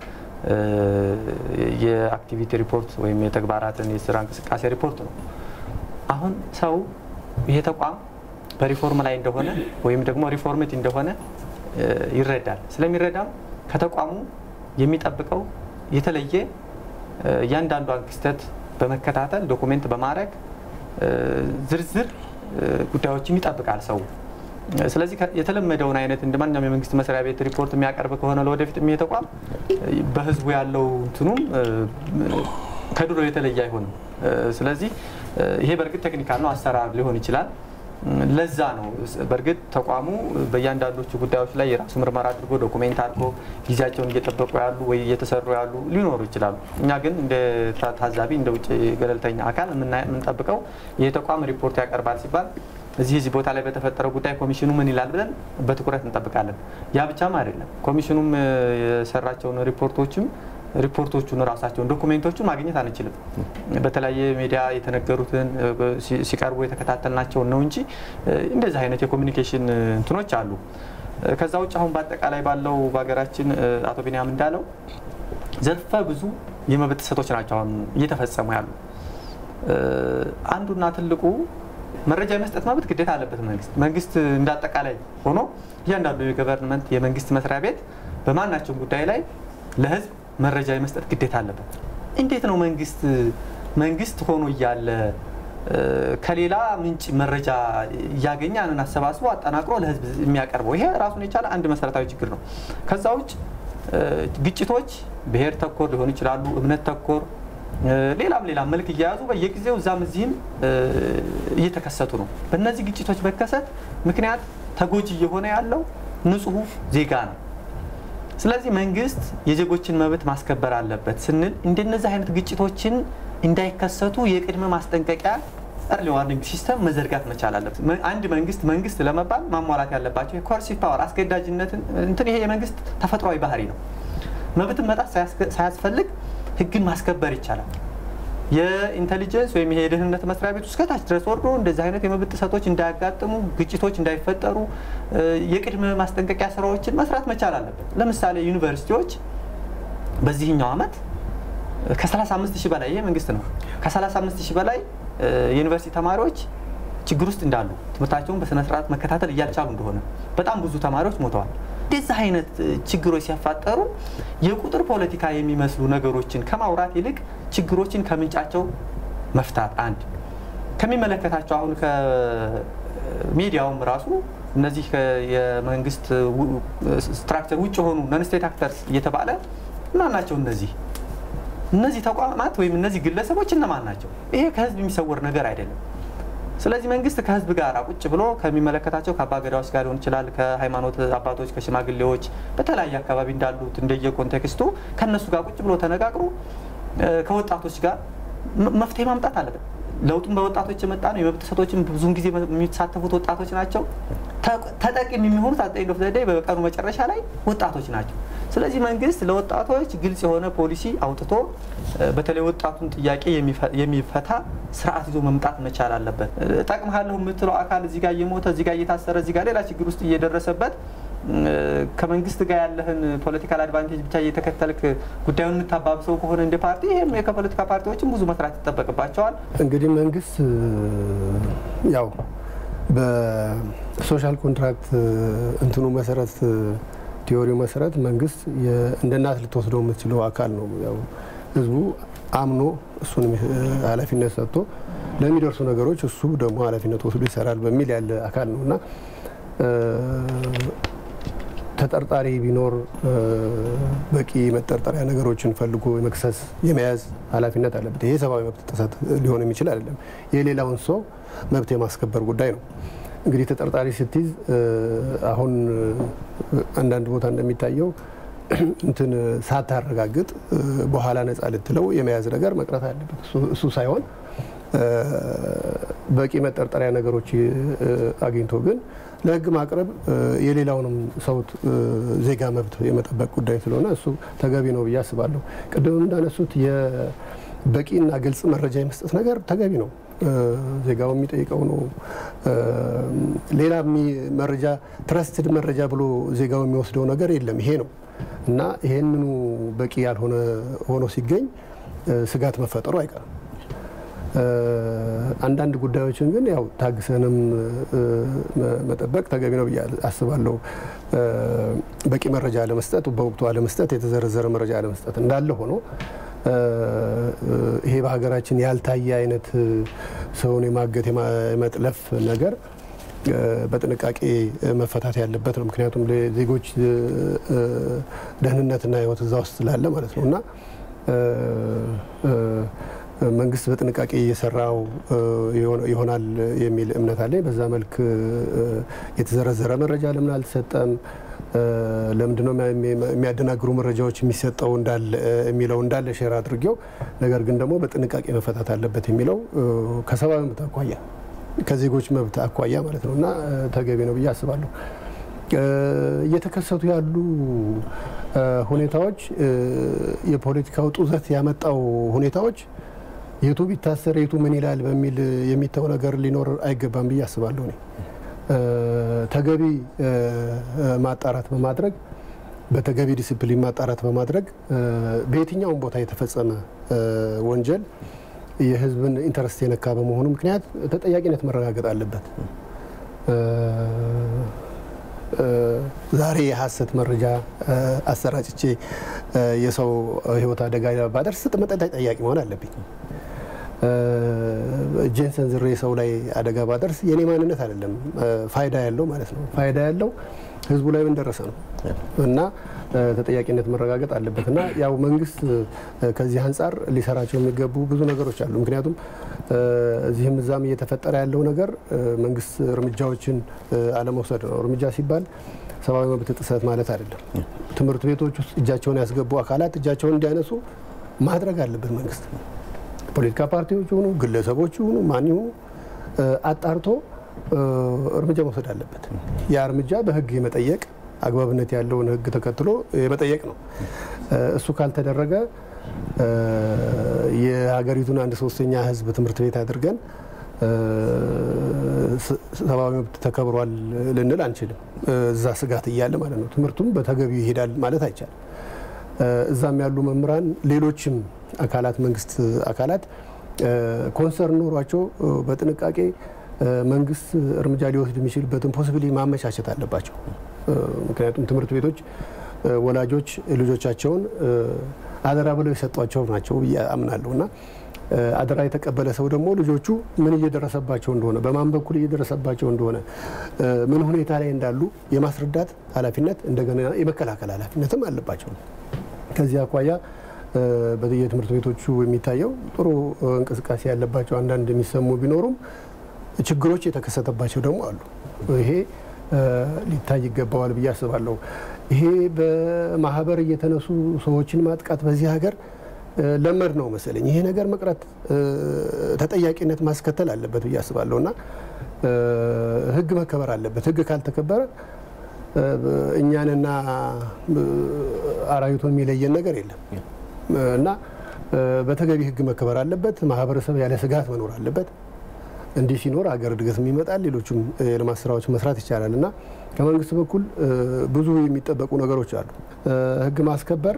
የአክቲቪቲ ሪፖርት ወይም የተግባራትን የስራ እንቅስቃሴ ሪፖርት ነው። አሁን ሰው ይሄ ተቋም በሪፎርም ላይ እንደሆነ ወይም ደግሞ ሪፎርምት እንደሆነ ይረዳል። ስለሚረዳም ከተቋሙ የሚጠብቀው የተለየ እያንዳንዷን ክስተት በመከታተል ዶኩሜንት በማድረግ ዝርዝር ጉዳዮችም ይጠብቃል ሰው። ስለዚህ የተለመደውን አይነት እንደ ማንኛውም የመንግስት መስሪያ ቤት ሪፖርት የሚያቀርብ ከሆነ ለወደፊት ይሄ ተቋም በህዝቡ ያለው እንትኑም ከድሮ የተለየ አይሆንም። ስለዚህ ይሄ በእርግጥ ቴክኒካል ነው፣ አሰራር ሊሆን ይችላል። ለዛ ነው በእርግጥ ተቋሙ በእያንዳንዶቹ ጉዳዮች ላይ የራሱ ምርመራ አድርጎ ዶኩሜንት አድርጎ ጊዜያቸውን እየጠበቁ ያሉ ወይ እየተሰሩ ያሉ ሊኖሩ ይችላሉ። እኛ ግን እንደ ታዛቢ እንደ ውጭ ገለልተኛ አካል የምንጠብቀው ይህ ተቋም ሪፖርት ያቀርባል ሲባል እዚህ እዚህ ቦታ ላይ በተፈጠረው ጉዳይ ኮሚሽኑ ምን ይላል ብለን በትኩረት እንጠብቃለን። ያ ብቻም አይደለም። ኮሚሽኑም የሰራቸውን ሪፖርቶችም ሪፖርቶቹን ራሳቸውን ዶኩሜንቶቹን ማግኘት አንችልም። በተለያየ ሚዲያ የተነገሩትን ሲቀርቡ የተከታተልናቸውን ነው እንጂ እንደዚህ አይነት የኮሚኒኬሽን እንትኖች አሉ። ከዛ ውጭ አሁን በአጠቃላይ ባለው በሀገራችን አቶ ቢንያም እንዳለው ዘርፈ ብዙ የመብት ጥሰቶች ናቸው አሁን እየተፈጸሙ ያሉ። አንዱና ትልቁ መረጃ የመስጠት መብት ግዴታ አለበት መንግስት መንግስት እንዳጠቃላይ ሆኖ እያንዳንዱ የገቨርንመንት የመንግስት መስሪያ ቤት በማናቸውም ጉዳይ ላይ ለህዝብ መረጃ የመስጠት ግዴታ አለበት። እንዴት ነው መንግስት መንግስት ሆኖ እያለ ከሌላ ምንጭ መረጃ እያገኘ ያንን አሰባስቦ አጠናቅሮ ለህዝብ የሚያቀርበው? ይሄ ራሱን የቻለ አንድ መሰረታዊ ችግር ነው። ከዛ ውጭ ግጭቶች ብሔር ተኮር ሊሆኑ ይችላሉ፣ እምነት ተኮር ሌላም ሌላም መልክ እየያዙ በየጊዜው እዛም እዚህም እየተከሰቱ ነው። በእነዚህ ግጭቶች መከሰት ምክንያት ተጎጂ እየሆነ ያለው ንጹሑ ዜጋ ነው። ስለዚህ መንግስት የዜጎችን መብት ማስከበር አለበት ስንል እንደነዚህ አይነት ግጭቶችን እንዳይከሰቱ የቅድመ ማስጠንቀቂያ እርሊ ዋርኒንግ ሲስተም መዘርጋት መቻል አለበት። አንድ መንግስት መንግስት ለመባል ማሟላት ያለባቸው የኮርሲቭ ፓወር አስገዳጅነትን እንትን ይሄ የመንግስት ተፈጥሯዊ ባህሪ ነው። መብትን መጣት ሳያስፈልግ ህግን ማስከበር ይቻላል። የኢንቴሊጀንስ ወይም ይሄ የደህንነት መስሪያ ቤት እስከ ታች ድረስ ወርዶ እንደዚህ አይነት የመብት ጥሰቶች እንዳያጋጥሙ፣ ግጭቶች እንዳይፈጠሩ የቅድመ ማስጠንቀቂያ ስራዎችን መስራት መቻል አለበት። ለምሳሌ ዩኒቨርሲቲዎች በዚህኛው ዓመት ከ35 ሺህ በላይ ይሄ መንግስት ነው ከ35 ሺህ በላይ የዩኒቨርሲቲ ተማሪዎች ችግር ውስጥ እንዳሉ ትምህርታቸውን በስነስርዓት መከታተል እያልቻሉ እንደሆነ በጣም ብዙ ተማሪዎች ሞተዋል። እንደዚህ አይነት ችግሮች ሲያፋጠሩ የቁጥር ፖለቲካ የሚመስሉ ነገሮችን ከማውራት ይልቅ ችግሮችን ከምንጫቸው መፍታት አንድ ከሚመለከታቸው አሁን ከሚዲያውም ራሱ እነዚህ የመንግስት ስትራክቸር ውጭ የሆኑ ነን ስቴት አክተርስ እየተባለ እነማን ናቸው? እነዚህ እነዚህ ተቋማት ወይም እነዚህ ግለሰቦች እነማን ናቸው? ይሄ ከህዝብ የሚሰወር ነገር አይደለም። ስለዚህ መንግስት ከህዝብ ጋር ቁጭ ብሎ ከሚመለከታቸው ከአባገዳዎች ጋር ሊሆን ይችላል፣ ከሃይማኖት አባቶች፣ ከሽማግሌዎች በተለያየ አካባቢ እንዳሉት እንደየ ኮንቴክስቱ ከእነሱ ጋር ቁጭ ብሎ ተነጋግሮ ከወጣቶች ጋር መፍትሄ ማምጣት አለበት። ለውጡም በወጣቶች የመጣ ነው። የመብት ጥሰቶችን ብዙውን ጊዜ የሚሳተፉት ወጣቶች ናቸው። ተጠቂም የሚሆኑት አጠኝ ዶፍ ዘዴ በቀኑ መጨረሻ ላይ ወጣቶች ናቸው። ስለዚህ መንግስት ለወጣቶች ግልጽ የሆነ ፖሊሲ አውጥቶ በተለይ ወጣቱን ጥያቄ የሚፈታ ስርዓት ይዞ መምጣት መቻል አለበት። ጠቅምሃለሁ የምትለው አካል እዚህ ጋር እየሞተ እዚህ ጋር እየታሰረ እዚህ ጋር ሌላ ችግር ውስጥ እየደረሰበት ከመንግስት ጋር ያለህን ፖለቲካል አድቫንቴጅ ብቻ እየተከተልክ ጉዳዩን የምታባብሰው ከሆነ እንደ ፓርቲ ይህም ከፖለቲካ ፓርቲዎችም ብዙ መስራት ይጠበቅባቸዋል። እንግዲህ መንግስት ያው በሶሻል ኮንትራክት እንትኑ መሰረት ቲዎሪው መሰረት መንግስት እንደ እናት ልትወስደው የምትችለው አካል ነው። ያው ህዝቡ አምኖ እሱን ኃላፊነት ሰጥቶ ለሚደርሱ ነገሮች እሱ ደግሞ ኃላፊነት ወስዶ ይሰራል በሚል ያለ አካል ነው እና ተጠርጣሪ ቢኖር በቂ መጠርጠሪያ ነገሮችን ፈልጎ የመክሰስ የመያዝ ኃላፊነት አለበት። ይሄ ሰብአዊ መብት ጥሰት ሊሆን የሚችል አይደለም። የሌላውን ሰው መብት የማስከበር ጉዳይ ነው። እንግዲህ ተጠርጣሪ ስትይዝ አሁን አንዳንድ ቦታ እንደሚታየው እንትን ሳታረጋግጥ በኋላ ነፃ ልትለው የመያዝ ነገር መቅረት አለበት። እሱ ሳይሆን በቂ መጠርጠሪያ ነገሮች አግኝቶ ግን ለህግ ማቅረብ የሌላውንም ሰው ዜጋ መብት የመጠበቅ ጉዳይ ስለሆነ እሱ ተገቢ ነው ብዬ አስባለሁ። ቅድም እንዳነሱት በቂና ግልጽ መረጃ የመስጠት ነገር ተገቢ ነው። ዜጋው የሚጠይቀው ነው። ሌላ መረጃ ትረስትድ መረጃ ብሎ ዜጋው የሚወስደው ነገር የለም። ይሄ ነው እና ይሄንኑ በቂ ያልሆነ ሆኖ ሲገኝ ስጋት መፈጠሩ አይቀርም። አንዳንድ ጉዳዮችን ግን ያው ታግሰንም መጠበቅ ተገቢ ነው ብዬ አስባለሁ። በቂ መረጃ አለመስጠት፣ በወቅቱ አለመስጠት፣ የተዘረዘረ መረጃ አለመስጠት እንዳለ ሆኖ ይሄ በሀገራችን ያልታየ አይነት ሰውን የማገት የመጥለፍ ነገር በጥንቃቄ መፈታት ያለበት ነው። ምክንያቱም ለዜጎች ደህንነትና ሕይወት እዛ ውስጥ ስላለ ማለት ነው እና መንግስት በጥንቃቄ እየሰራው ይሆናል የሚል እምነት አለኝ። በዛ መልክ የተዘረዘረ መረጃ ለምን አልተሰጠም? ለምንድነው የሚያደናግሩ መረጃዎች የሚሰጠው እንዳለ የሚለው እንዳለ ሼር አድርጌው፣ ነገር ግን ደግሞ በጥንቃቄ መፈታት አለበት የሚለው ከሰብአዊ መብት አኳያ ከዜጎች መብት አኳያ ማለት ነው እና ተገቢ ነው ብዬ አስባለሁ። እየተከሰቱ ያሉ ሁኔታዎች የፖለቲካው ጡዘት ያመጣው ሁኔታዎች የቱ ቢታሰር የቱ ምን ይላል በሚል የሚተው ነገር ሊኖር አይገባም ብዬ አስባለሁ። እኔ ተገቢ ማጣራት በማድረግ በተገቢ ዲስፕሊን ማጣራት በማድረግ በየትኛውም ቦታ የተፈጸመ ወንጀል የሕዝብን ኢንተረስት የነካ በመሆኑ ምክንያት ተጠያቂነት መረጋገጥ አለበት። ዛሬ የሀሰት መረጃ አሰራጭቼ የሰው ሕይወት አደጋ ባደርስ ተጠያቂ መሆን አለብኝ። እጄን ሰንዝሬ ሰው ላይ አደጋ ባደርስ የኔ ማንነት አይደለም ፋይዳ ያለው ማለት ነው። ፋይዳ ያለው ህዝቡ ላይ ምን ደረሰ ነው እና ተጠያቂነት መረጋገጥ አለበት እና ያው መንግስት ከዚህ አንጻር ሊሰራቸው የሚገቡ ብዙ ነገሮች አሉ። ምክንያቱም እዚህም እዛም እየተፈጠረ ያለው ነገር መንግስት እርምጃዎችን አለመውሰድ ነው። እርምጃ ሲባል ሰብአዊ መብት ጥሰት ማለት አይደለም። ትምህርት ቤቶች ውስጥ እጃቸውን ያስገቡ አካላት እጃቸውን እንዲያነሱ ማድረግ አለበት መንግስት። ፖለቲካ ፓርቲዎች ይሁኑ ግለሰቦች ይሁኑ ማን ይሁኑ አጣርቶ እርምጃ መውሰድ አለበት። ያ እርምጃ በህግ የመጠየቅ አግባብነት ያለውን ህግ ተከትሎ የመጠየቅ ነው። እሱ ካልተደረገ የሀገሪቱን አንድ ሶስተኛ ህዝብ ትምህርት ቤት አድርገን ሰብአዊ መብት ተከብሯል ልንል አንችልም። እዛ ስጋት እያለ ማለት ነው። ትምህርቱም በተገቢው ይሄዳል ማለት አይቻልም። እዛም ያሉ መምህራን፣ ሌሎችም አካላት መንግስት አካላት ኮንሰርን ኖሯቸው በጥንቃቄ መንግስት እርምጃ ሊወስድ የሚችልበትን ፖሲቢሊ ማመቻቸት አለባቸው። ምክንያቱም ትምህርት ቤቶች ወላጆች ልጆቻቸውን አደራ ብለው የሰጧቸው ናቸው ብዬ አምናለሁ እና አደራ የተቀበለ ሰው ደግሞ ልጆቹ ምን እየደረሰባቸው እንደሆነ በማን በኩል እየደረሰባቸው እንደሆነ ምን ሁኔታ ላይ እንዳሉ የማስረዳት ኃላፊነት እንደገና የመከላከል ኃላፊነትም አለባቸው። ከዚህ አኳያ በየትምህርት ቤቶቹ የሚታየው ጥሩ እንቅስቃሴ ያለባቸው አንዳንድ የሚሰሙ ቢኖሩም ችግሮች የተከሰተባቸው ደግሞ አሉ። ይሄ ሊታይ ይገባዋል ብዬ አስባለሁ። ይሄ በማህበር እየተነሱ ሰዎችን ማጥቃት በዚህ ሀገር ለመድ ነው መሰለኝ። ይሄ ነገር መቅረት ተጠያቂነት ማስከተል አለበት ብዬ አስባለሁ እና ህግ መከበር አለበት። ህግ ካልተከበረ እኛንና አራዊቱን የሚለየን ነገር የለም እና በተገቢ ህግ መከበር አለበት። ማህበረሰብ ያለ ስጋት መኖር አለበት። እንዲህ ሲኖር አገር እድገትም ይመጣል። ሌሎችም የልማት ስራዎች መስራት ይቻላል እና ከመንግስት በኩል ብዙ የሚጠበቁ ነገሮች አሉ። ህግ ማስከበር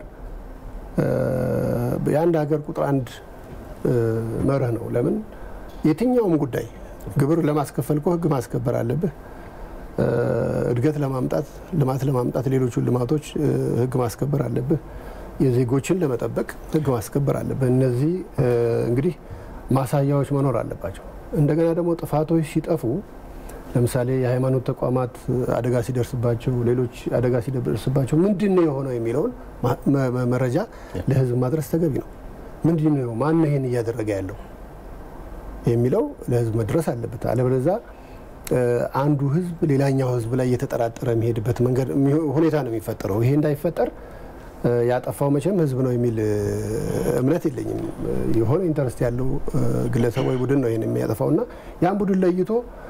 የአንድ ሀገር ቁጥር አንድ መርህ ነው። ለምን የትኛውም ጉዳይ ግብር ለማስከፈል እኮ ህግ ማስከበር አለብህ። እድገት ለማምጣት ልማት ለማምጣት ሌሎቹን ልማቶች ህግ ማስከበር አለብህ። የዜጎችን ለመጠበቅ ህግ ማስከበር አለብህ። እነዚህ እንግዲህ ማሳያዎች መኖር አለባቸው። እንደገና ደግሞ ጥፋቶች ሲጠፉ ለምሳሌ የሃይማኖት ተቋማት አደጋ ሲደርስባቸው፣ ሌሎች አደጋ ሲደርስባቸው ምንድን ነው የሆነው የሚለውን መረጃ ለህዝብ ማድረስ ተገቢ ነው። ምንድን ነው ማን ይሄን እያደረገ ያለው የሚለው ለህዝብ መድረስ አለበት። አለበለዚያ አንዱ ህዝብ ሌላኛው ህዝብ ላይ እየተጠራጠረ የሚሄድበት መንገድ ሁኔታ ነው የሚፈጠረው። ይሄ እንዳይፈጠር ያጠፋው መቼም ህዝብ ነው የሚል እምነት የለኝም። የሆነ ኢንተረስት ያለው ግለሰብ ወይ ቡድን ነው ይህን የሚያጠፋው እና ያን ቡድን ለይቶ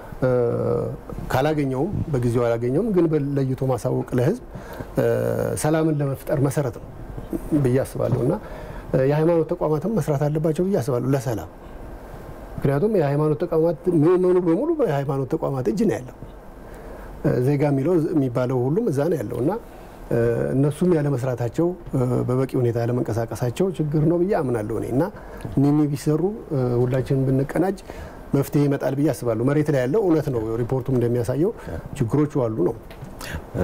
ካላገኘውም በጊዜው አላገኘውም፣ ግን ለይቶ ማሳወቅ ለህዝብ ሰላምን ለመፍጠር መሰረት ነው ብዬ አስባለሁ እና የሃይማኖት ተቋማትም መስራት አለባቸው ብዬ አስባለሁ ለሰላም። ምክንያቱም የሃይማኖት ተቋማት ምዕመኑ በሙሉ በሃይማኖት ተቋማት እጅ ነው ያለው። ዜጋ የሚለው የሚባለው ሁሉም እዛ ነው ያለው እና እነሱም ያለ መስራታቸው በበቂ ሁኔታ ያለመንቀሳቀሳቸው ችግር ነው ብዬ አምናለሁ እኔ እና እኒህ ቢሰሩ ሁላችንም ብንቀናጅ መፍትሄ ይመጣል ብዬ አስባለሁ። መሬት ላይ ያለው እውነት ነው። ሪፖርቱም እንደሚያሳየው ችግሮቹ አሉ ነው።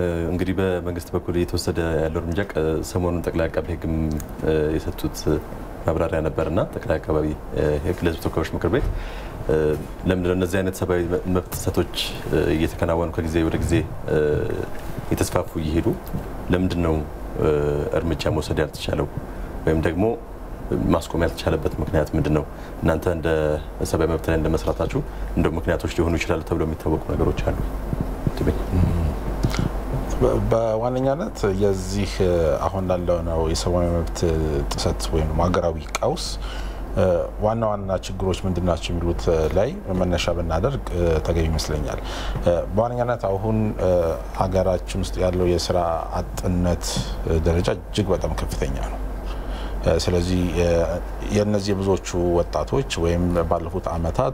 እንግዲህ በመንግስት በኩል እየተወሰደ ያለው እርምጃ ሰሞኑን ጠቅላይ አቃቤ ሕግም የሰጡት ማብራሪያ ነበርና ጠቅላይ አካባቢ ለሕዝብ ተወካዮች ምክር ቤት ለምንድነው እነዚህ አይነት ሰብአዊ መብት ጥሰቶች እየተከናወኑ ከጊዜ ወደ ጊዜ የተስፋፉ እየሄዱ ለምንድን ነው እርምጃ መውሰድ ያልተቻለው ወይም ደግሞ ማስቆም ያልተቻለበት ምክንያት ምንድን ነው? እናንተ እንደ ሰብአዊ መብት ላይ እንደ መስራታችሁ እንደ ምክንያቶች ሊሆኑ ይችላሉ ተብለው የሚታወቁ ነገሮች አሉ? በዋነኛነት የዚህ አሁን ላለነው የሰብአዊ መብት ጥሰት ወይም ሀገራዊ ቀውስ ዋና ዋና ችግሮች ምንድን ናቸው የሚሉት ላይ መነሻ ብናደርግ ተገቢ ይመስለኛል። በዋነኛነት አሁን ሀገራችን ውስጥ ያለው የስራ አጥነት ደረጃ እጅግ በጣም ከፍተኛ ነው። ስለዚህ የእነዚህ ብዙዎቹ ወጣቶች ወይም ባለፉት አመታት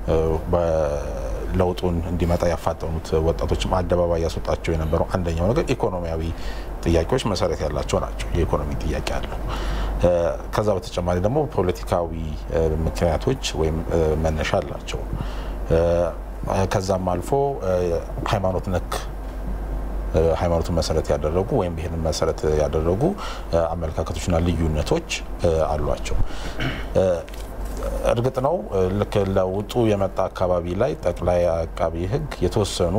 ለውጡን እንዲመጣ ያፋጠኑት ወጣቶችም አደባባይ ያስወጣቸው የነበረው አንደኛው ነገር ኢኮኖሚያዊ ጥያቄዎች መሰረት ያላቸው ናቸው። የኢኮኖሚ ጥያቄ አለው። ከዛ በተጨማሪ ደግሞ ፖለቲካዊ ምክንያቶች ወይም መነሻ አላቸው። ከዛም አልፎ ሃይማኖት ነክ ሃይማኖትን መሰረት ያደረጉ ወይም ብሔርን መሰረት ያደረጉ አመለካከቶችና ልዩነቶች አሏቸው። እርግጥ ነው ልክ ለውጡ የመጣ አካባቢ ላይ ጠቅላይ አቃቢ ሕግ የተወሰኑ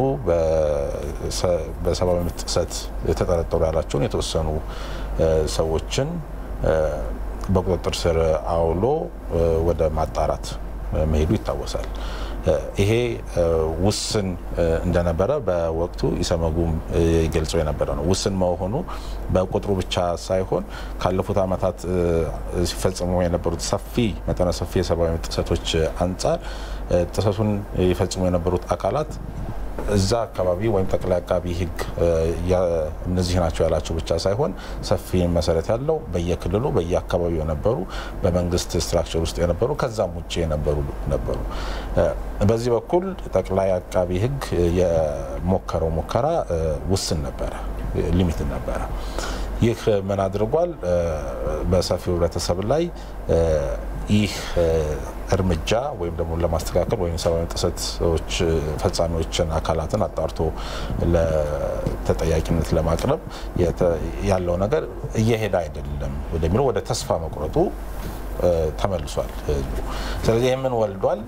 በሰብአዊ መብት ጥሰት የተጠረጠሩ ያላቸውን የተወሰኑ ሰዎችን በቁጥጥር ስር አውሎ ወደ ማጣራት መሄዱ ይታወሳል። ይሄ ውስን እንደነበረ በወቅቱ ኢሰመጉም ገልጸው የነበረ ነው። ውስን መሆኑ በቁጥሩ ብቻ ሳይሆን ካለፉት ዓመታት ሲፈጽሙ የነበሩት ሰፊ መጠነ ሰፊ የሰብአዊ ጥሰቶች አንጻር ጥሰቱን ይፈጽሙ የነበሩት አካላት እዛ አካባቢ ወይም ጠቅላይ አቃቢ ሕግ እነዚህ ናቸው ያላቸው ብቻ ሳይሆን ሰፊ መሰረት ያለው በየክልሉ በየአካባቢው የነበሩ በመንግስት ስትራክቸር ውስጥ የነበሩ ከዛም ውጭ የነበሩ ነበሩ። በዚህ በኩል ጠቅላይ አቃቢ ሕግ የሞከረው ሙከራ ውስን ነበረ፣ ሊሚት ነበረ። ይህ ምን አድርጓል? በሰፊው ህብረተሰብ ላይ ይህ እርምጃ ወይም ደግሞ ለማስተካከል ወይም ሰብአዊ ጥሰቶች ፈጻሚዎችን አካላትን አጣርቶ ለተጠያቂነት ለማቅረብ ያለው ነገር እየሄደ አይደለም ወደሚለው ወደ ተስፋ መቁረጡ ተመልሷል ህዝቡ። ስለዚህ ይህ ምን ወልዷል?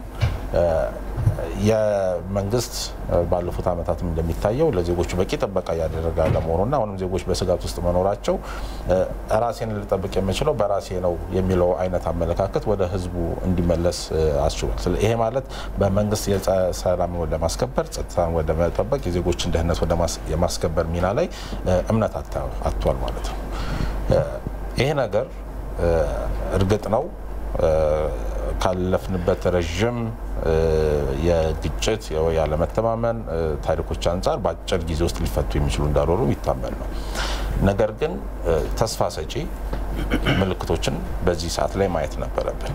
የመንግስት ባለፉት ዓመታትም እንደሚታየው ለዜጎቹ በቂ ጥበቃ እያደረገ አለመሆኑና አሁንም ዜጎች በስጋት ውስጥ መኖራቸው ራሴን ልጠብቅ የምችለው በራሴ ነው የሚለው አይነት አመለካከት ወደ ህዝቡ እንዲመለስ አስችሏል። ይሄ ማለት በመንግስት ሰላም ለማስከበር ጸጥታን ወደ መጠበቅ የዜጎችን ደህንነት ወደ የማስከበር ሚና ላይ እምነት አጥቷል ማለት ነው። ይሄ ነገር እርግጥ ነው ካለፍንበት ረዥም የግጭት ያለመተማመን ታሪኮች አንጻር በአጭር ጊዜ ውስጥ ሊፈቱ የሚችሉ እንዳልሆኑ ይታመን ነው። ነገር ግን ተስፋ ሰጪ ምልክቶችን በዚህ ሰዓት ላይ ማየት ነበረብን።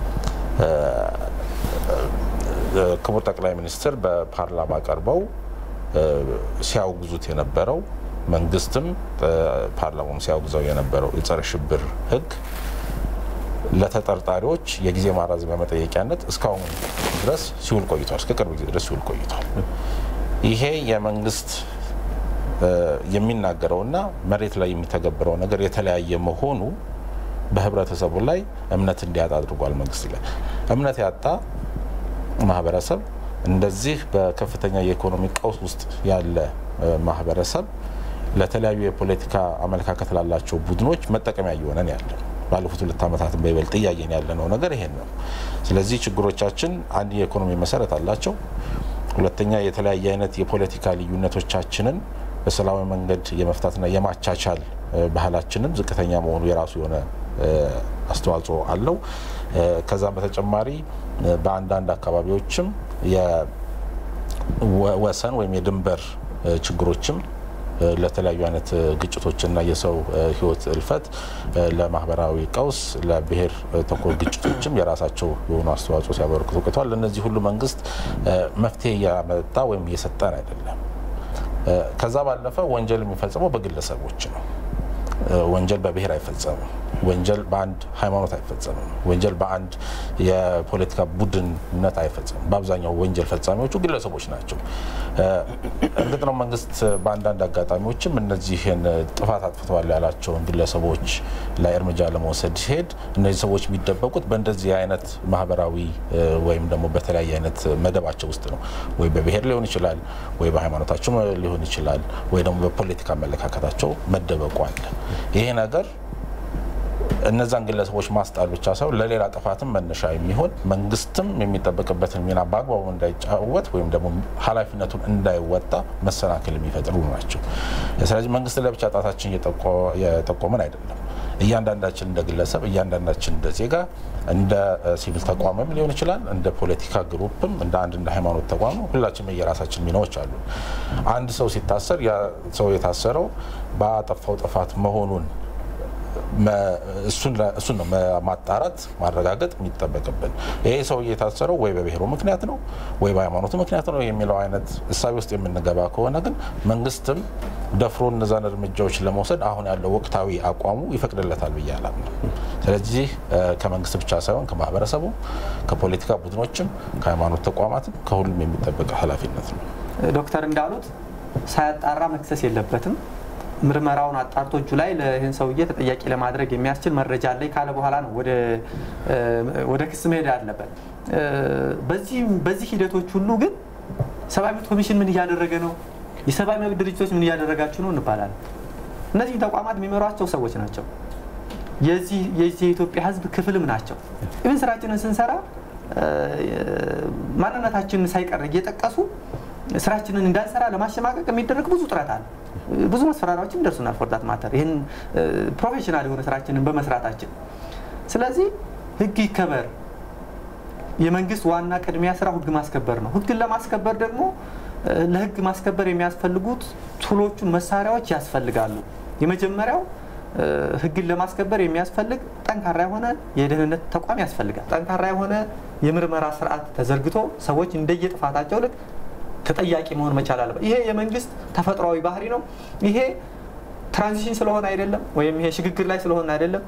ክቡር ጠቅላይ ሚኒስትር በፓርላማ ቀርበው ሲያውግዙት የነበረው መንግስትም ፓርላማም ሲያውግዘው የነበረው የጸረ ሽብር ህግ ለተጠርጣሪዎች የጊዜ ማራዘሚያ መጠየቂያነት እስካሁን ድረስ ሲውል ቆይቷል። እስከ ቅርብ ጊዜ ድረስ ሲውል ቆይቷል። ይሄ የመንግስት የሚናገረውና መሬት ላይ የሚተገብረው ነገር የተለያየ መሆኑ በህብረተሰቡ ላይ እምነት እንዲያጣ አድርጓል። መንግስት ላይ እምነት ያጣ ማህበረሰብ እንደዚህ በከፍተኛ የኢኮኖሚ ቀውስ ውስጥ ያለ ማህበረሰብ ለተለያዩ የፖለቲካ አመለካከት ላላቸው ቡድኖች መጠቀሚያ እየሆነን ያለ ባለፉት ሁለት ዓመታትን በይበልጥ እያየን ያለነው ነገር ይሄን ነው። ስለዚህ ችግሮቻችን አንድ የኢኮኖሚ መሰረት አላቸው። ሁለተኛ የተለያየ አይነት የፖለቲካ ልዩነቶቻችንን በሰላማዊ መንገድ የመፍታትና የማቻቻል ባህላችንም ዝቅተኛ መሆኑ የራሱ የሆነ አስተዋጽኦ አለው። ከዛም በተጨማሪ በአንዳንድ አካባቢዎችም የወሰን ወይም የድንበር ችግሮችም ለተለያዩ አይነት ግጭቶችና የሰው ሕይወት እልፈት፣ ለማህበራዊ ቀውስ፣ ለብሔር ተኮር ግጭቶችም የራሳቸው የሆኑ አስተዋጽኦ ሲያበረክቱ ቆይተዋል። ለእነዚህ ሁሉ መንግስት መፍትሄ እያመጣ ወይም እየሰጠን አይደለም። ከዛ ባለፈ ወንጀል የሚፈጽመው በግለሰቦች ነው። ወንጀል በብሔር አይፈጸምም። ወንጀል በአንድ ሃይማኖት አይፈጸምም። ወንጀል በአንድ የፖለቲካ ቡድንነት አይፈጸምም። በአብዛኛው ወንጀል ፈጻሚዎቹ ግለሰቦች ናቸው። እርግጥ ነው መንግስት በአንዳንድ አጋጣሚዎችም እነዚህን ጥፋት አጥፍተዋል ያላቸውን ግለሰቦች ላይ እርምጃ ለመውሰድ ሲሄድ እነዚህ ሰዎች የሚደበቁት በእንደዚህ አይነት ማህበራዊ ወይም ደግሞ በተለያየ አይነት መደባቸው ውስጥ ነው። ወይ በብሔር ሊሆን ይችላል፣ ወይ በሃይማኖታቸው ሊሆን ይችላል፣ ወይ ደግሞ በፖለቲካ አመለካከታቸው መደበቁ አለ። ይሄ ነገር እነዛን ግለሰቦች ማስጣል ብቻ ሳይሆን ለሌላ ጥፋትም መነሻ የሚሆን መንግስትም የሚጠበቅበትን ሚና በአግባቡ እንዳይጫወት ወይም ደግሞ ኃላፊነቱን እንዳይወጣ መሰናክል የሚፈጥሩ ናቸው። ስለዚህ መንግስት ለብቻ ጣታችን የጠቆመን አይደለም። እያንዳንዳችን እንደ ግለሰብ፣ እያንዳንዳችን እንደ ዜጋ፣ እንደ ሲቪል ተቋምም ሊሆን ይችላል፣ እንደ ፖለቲካ ግሩፕም፣ እንደ አንድ እንደ ሃይማኖት ተቋም ሁላችንም የራሳችን ሚናዎች አሉ። አንድ ሰው ሲታሰር ያ ሰው የታሰረው ባጠፋው ጥፋት መሆኑን እሱን ነው ማጣራት ማረጋገጥ የሚጠበቅብን። ይሄ ሰው የታሰረው ወይ በብሔሩ ምክንያት ነው ወይ በሃይማኖቱ ምክንያት ነው የሚለው አይነት እሳቤ ውስጥ የምንገባ ከሆነ ግን መንግስትም ደፍሮ እነዛን እርምጃዎች ለመውሰድ አሁን ያለው ወቅታዊ አቋሙ ይፈቅድለታል ብዬ አላምንም። ስለዚህ ከመንግስት ብቻ ሳይሆን ከማህበረሰቡ፣ ከፖለቲካ ቡድኖችም፣ ከሃይማኖት ተቋማትም ከሁሉም የሚጠበቅ ኃላፊነት ነው። ዶክተር እንዳሉት ሳያጣራ መክሰስ የለበትም። ምርመራውን አጣርቶ እጁ ላይ ለይህን ሰውዬ ተጠያቂ ለማድረግ የሚያስችል መረጃ አለኝ ካለ በኋላ ነው ወደ ክስ መሄድ አለበት። በዚህ ሂደቶች ሁሉ ግን ሰብአዊ መብት ኮሚሽን ምን እያደረገ ነው? የሰብአዊ መብት ድርጅቶች ምን እያደረጋችሁ ነው እንባላለን። እነዚህ ተቋማት የሚመሯቸው ሰዎች ናቸው። የዚህ የኢትዮጵያ ሕዝብ ክፍልም ናቸው። ኢቨን ስራችንን ስንሰራ ማንነታችንን ሳይቀር እየጠቀሱ ስራችንን እንዳንሰራ ለማሸማቀቅ የሚደረግ ብዙ ጥረት አለ። ብዙ መስፈራሪያዎችም ደርሱናል። ፎርዳት ማተር ይህን ፕሮፌሽናል የሆነ ስራችንን በመስራታችን። ስለዚህ ህግ ይከበር። የመንግስት ዋና ቅድሚያ ስራ ህግ ማስከበር ነው። ህግን ለማስከበር ደግሞ ለህግ ማስከበር የሚያስፈልጉት ቱሎቹን መሳሪያዎች ያስፈልጋሉ። የመጀመሪያው ህግን ለማስከበር የሚያስፈልግ ጠንካራ የሆነ የደህንነት ተቋም ያስፈልጋል። ጠንካራ የሆነ የምርመራ ስርዓት ተዘርግቶ ሰዎች እንደየጥፋታቸው ልክ ተጠያቂ መሆን መቻል አለበት። ይሄ የመንግስት ተፈጥሯዊ ባህሪ ነው። ይሄ ትራንዚሽን ስለሆነ አይደለም፣ ወይም ይሄ ሽግግር ላይ ስለሆነ አይደለም።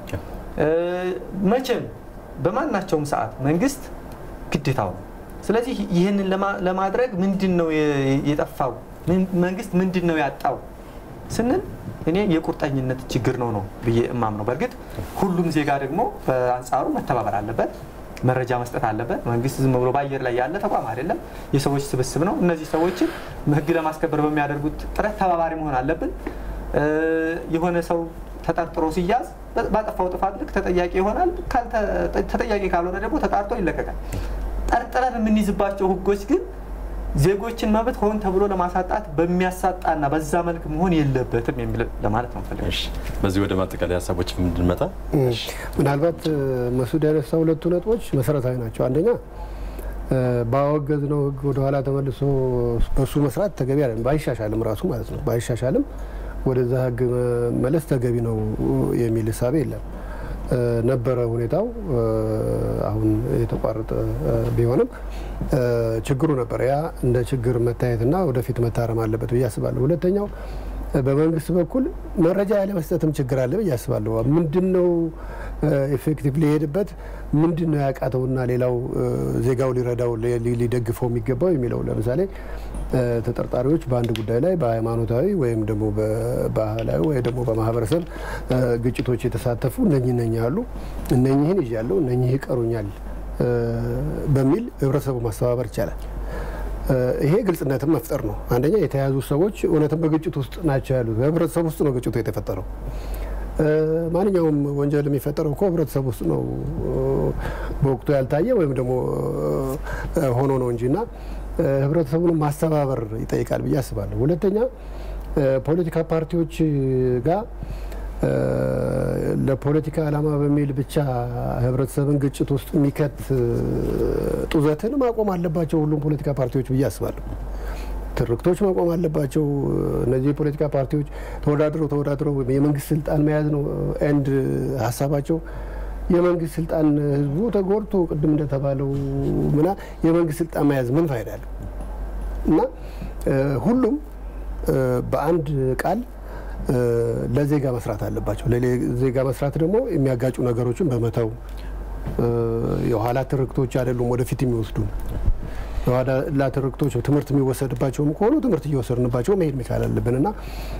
መቼም በማናቸውም ሰዓት መንግስት ግዴታው ነው። ስለዚህ ይህንን ለማድረግ ምንድን ነው የጠፋው? መንግስት ምንድን ነው ያጣው ስንል እኔ የቁርጠኝነት ችግር ነው ነው ብዬ እማም ነው። በእርግጥ ሁሉም ዜጋ ደግሞ በአንጻሩ መተባበር አለበት መረጃ መስጠት አለበት። መንግስት ዝም ብሎ በአየር ላይ ያለ ተቋም አይደለም፣ የሰዎች ስብስብ ነው። እነዚህ ሰዎችን ህግ ለማስከበር በሚያደርጉት ጥረት ተባባሪ መሆን አለብን። የሆነ ሰው ተጠርጥሮ ሲያዝ ባጠፋው ጥፋት ልክ ተጠያቂ ይሆናል። ተጠያቂ ካልሆነ ደግሞ ተጣርቶ ይለቀቃል። ጠርጥረን የምንይዝባቸው ህጎች ግን ዜጎችን መብት ሆን ተብሎ ለማሳጣት በሚያሳጣና በዛ መልክ መሆን የለበትም የሚል ለማለት ነው ፈልገ በዚህ ወደ ማጠቃለያ ሀሳቦች እንድንመጣ ምናልባት መሱድ ያነሳ ሁለቱ ነጥቦች መሰረታዊ ናቸው። አንደኛ ባወገዝ ነው ህግ ወደኋላ ተመልሶ በሱ መስራት ተገቢ አይደለም። ባይሻሻልም ራሱ ማለት ነው ባይሻሻልም ወደዛ ህግ መለስ ተገቢ ነው የሚል እሳቤ የለም። ነበረ ሁኔታው አሁን የተቋረጠ ቢሆንም ችግሩ ነበረ። ያ እንደ ችግር መታየትና ወደፊት መታረም አለበት ብዬ አስባለሁ። ሁለተኛው በመንግስት በኩል መረጃ ያለመስጠትም ችግር አለ ብዬ አስባለሁ። ምንድን ነው ኤፌክቲቭ ሊሄድበት ምንድን ነው ያቃተውና ሌላው ዜጋው ሊረዳው ሊደግፈው የሚገባው የሚለው ለምሳሌ ተጠርጣሪዎች በአንድ ጉዳይ ላይ በሃይማኖታዊ ወይም ደግሞ በባህላዊ ወይም ደግሞ በማህበረሰብ ግጭቶች የተሳተፉ እነኚህ እነኚህ አሉ እነኚህን ይዣለሁ እነኚህ ይቀሩኛል በሚል ህብረተሰቡ ማስተባበር ይቻላል። ይሄ ግልጽነትን መፍጠር ነው። አንደኛ የተያዙ ሰዎች እውነትም በግጭት ውስጥ ናቸው ያሉት። ህብረተሰብ ውስጥ ነው ግጭቱ የተፈጠረው። ማንኛውም ወንጀል የሚፈጠረው እኮ ህብረተሰብ ውስጥ ነው በወቅቱ ያልታየ ወይም ደግሞ ሆኖ ነው እንጂ እና ህብረተሰቡን ማስተባበር ይጠይቃል ብዬ አስባለሁ። ሁለተኛ ፖለቲካ ፓርቲዎች ጋር ለፖለቲካ ዓላማ በሚል ብቻ ህብረተሰብን ግጭት ውስጥ የሚከት ጡዘትን ማቆም አለባቸው ሁሉም ፖለቲካ ፓርቲዎች ብዬ አስባለሁ። ትርክቶች መቆም አለባቸው። እነዚህ የፖለቲካ ፓርቲዎች ተወዳድረው ተወዳድረው የመንግስት ስልጣን መያዝ ነው ኤንድ ሀሳባቸው። የመንግስት ስልጣን ህዝቡ ተጎድቶ ቅድም እንደተባለው ምና የመንግስት ስልጣን መያዝ ምን ፋይዳ አለው? እና ሁሉም በአንድ ቃል ለዜጋ መስራት አለባቸው። ለዜጋ መስራት ደግሞ የሚያጋጩ ነገሮችን በመተው የኋላ ትርክቶች አይደሉም ወደፊት የሚወስዱን የኋላ ትርክቶች ትምህርት የሚወሰድባቸውም ከሆኑ ትምህርት እየወሰድንባቸው መሄድ መቻል አለብን እና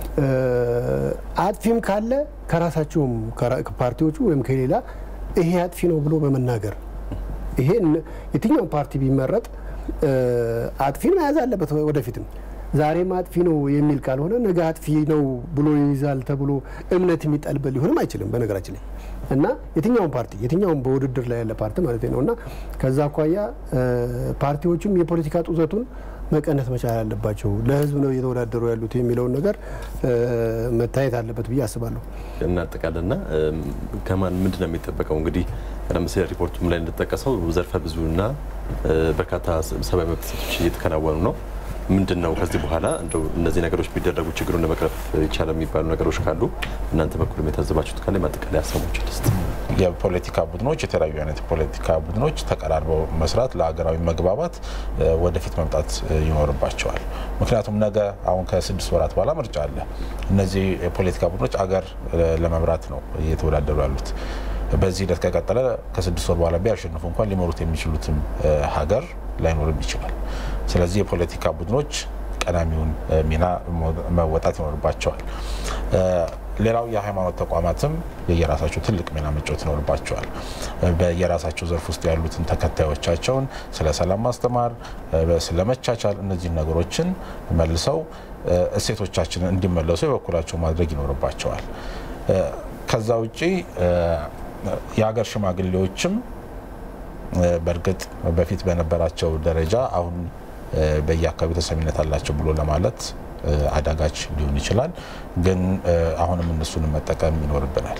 አጥፊም ካለ ከራሳቸውም ፓርቲዎቹ ወይም ከሌላ ይሄ አጥፊ ነው ብሎ በመናገር ይሄ የትኛውም ፓርቲ ቢመረጥ አጥፊን መያዝ አለበት ወደፊትም ዛሬም አጥፊ ነው የሚል ካልሆነ ነገ አጥፊ ነው ብሎ ይይዛል ተብሎ እምነት የሚጣልበት ሊሆንም አይችልም። በነገራችን ላይ እና የትኛውም ፓርቲ የትኛውም በውድድር ላይ ያለ ፓርቲ ማለት ነው እና ከዛ አኳያ ፓርቲዎችም የፖለቲካ ጡዘቱን መቀነስ መቻል አለባቸው። ለሕዝብ ነው እየተወዳደሩ ያሉት የሚለውን ነገር መታየት አለበት ብዬ አስባለሁ። እናጠቃለና ከማን ምንድን ነው የሚጠበቀው? እንግዲህ ቀደም ሲል ሪፖርቱም ላይ እንደተጠቀሰው ዘርፈ ብዙና በርካታ ሰብአዊ መብት ጥሰቶች እየተከናወኑ ነው። ምንድን ነው ከዚህ በኋላ እንደው እነዚህ ነገሮች ቢደረጉ ችግሩን ለመቅረፍ ይቻላል የሚባሉ ነገሮች ካሉ እናንተ በኩልም የታዘባችሁት ካለ ማጠቃለያ ሀሳቦችን ልስጥ። የፖለቲካ ቡድኖች የተለያዩ አይነት የፖለቲካ ቡድኖች ተቀራርበው መስራት ለሀገራዊ መግባባት ወደፊት መምጣት ይኖርባቸዋል። ምክንያቱም ነገ አሁን ከስድስት ወራት በኋላ ምርጫ አለ። እነዚህ የፖለቲካ ቡድኖች አገር ለመምራት ነው እየተወዳደሩ ያሉት። በዚህ ሂደት ከቀጠለ ከስድስት ወር በኋላ ቢያሸንፉ እንኳን ሊመሩት የሚችሉትም ሀገር ላይኖርም ይችላል። ስለዚህ የፖለቲካ ቡድኖች ቀዳሚውን ሚና መወጣት ይኖርባቸዋል። ሌላው የሃይማኖት ተቋማትም የየራሳቸው ትልቅ ሚና መጫወት ይኖርባቸዋል። በየራሳቸው ዘርፍ ውስጥ ያሉትን ተከታዮቻቸውን ስለ ሰላም ማስተማር፣ ስለ መቻቻል እነዚህን ነገሮችን መልሰው እሴቶቻችንን እንዲመለሱ የበኩላቸው ማድረግ ይኖርባቸዋል። ከዛ ውጪ የሀገር ሽማግሌዎችም በእርግጥ በፊት በነበራቸው ደረጃ አሁን በየአካባቢው ተሰሚነት አላቸው ብሎ ለማለት አዳጋች ሊሆን ይችላል። ግን አሁንም እነሱንም መጠቀም ይኖርብናል።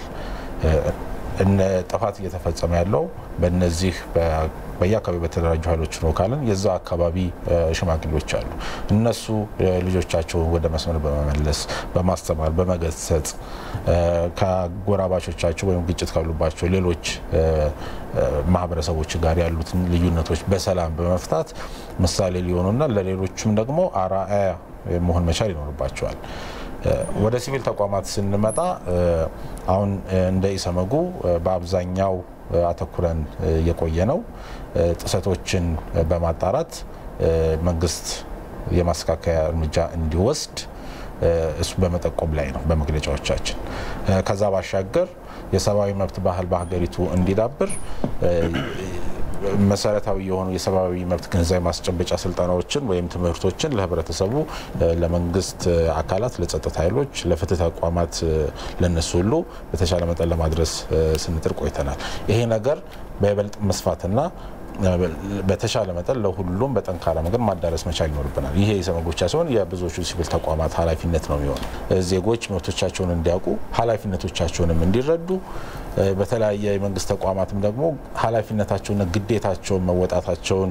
ጥፋት እየተፈጸመ ያለው በነዚህ በየአካባቢ በተደራጁ ኃይሎች ነው ካልን የዛ አካባቢ ሽማግሌዎች አሉ። እነሱ ልጆቻቸውን ወደ መስመር በመመለስ በማስተማር በመገሰጽ ከጎራባቾቻቸው ወይም ግጭት ካሉባቸው ሌሎች ማህበረሰቦች ጋር ያሉትን ልዩነቶች በሰላም በመፍታት ምሳሌ ሊሆኑና ለሌሎችም ደግሞ አርአያ መሆን መቻል ይኖርባቸዋል። ወደ ሲቪል ተቋማት ስንመጣ አሁን እንደ ኢሰመጉ በአብዛኛው አተኩረን የቆየ ነው ጥሰቶችን በማጣራት መንግስት የማስተካከያ እርምጃ እንዲወስድ እሱ በመጠቆም ላይ ነው በመግለጫዎቻችን። ከዛ ባሻገር የሰብአዊ መብት ባህል በሀገሪቱ እንዲዳብር መሰረታዊ የሆኑ የሰብአዊ መብት ግንዛቤ ማስጨበጫ ስልጠናዎችን ወይም ትምህርቶችን ለህብረተሰቡ፣ ለመንግስት አካላት፣ ለጸጥታ ኃይሎች፣ ለፍትህ ተቋማት ለነሱ ሁሉ በተሻለ መጠን ለማድረስ ስንጥር ቆይተናል። ይሄ ነገር በይበልጥ መስፋትና በተሻለ መጠን ለሁሉም በጠንካራ መንገድ ማዳረስ መቻል ይኖርብናል። ይሄ የኢሰመጉ ብቻ ሲሆን የብዙዎቹ ሲቪል ተቋማት ኃላፊነት ነው የሚሆነው። ዜጎች መብቶቻቸውን እንዲያውቁ ኃላፊነቶቻቸውንም እንዲረዱ በተለያየ የመንግስት ተቋማትም ደግሞ ኃላፊነታቸውንና ግዴታቸውን መወጣታቸውን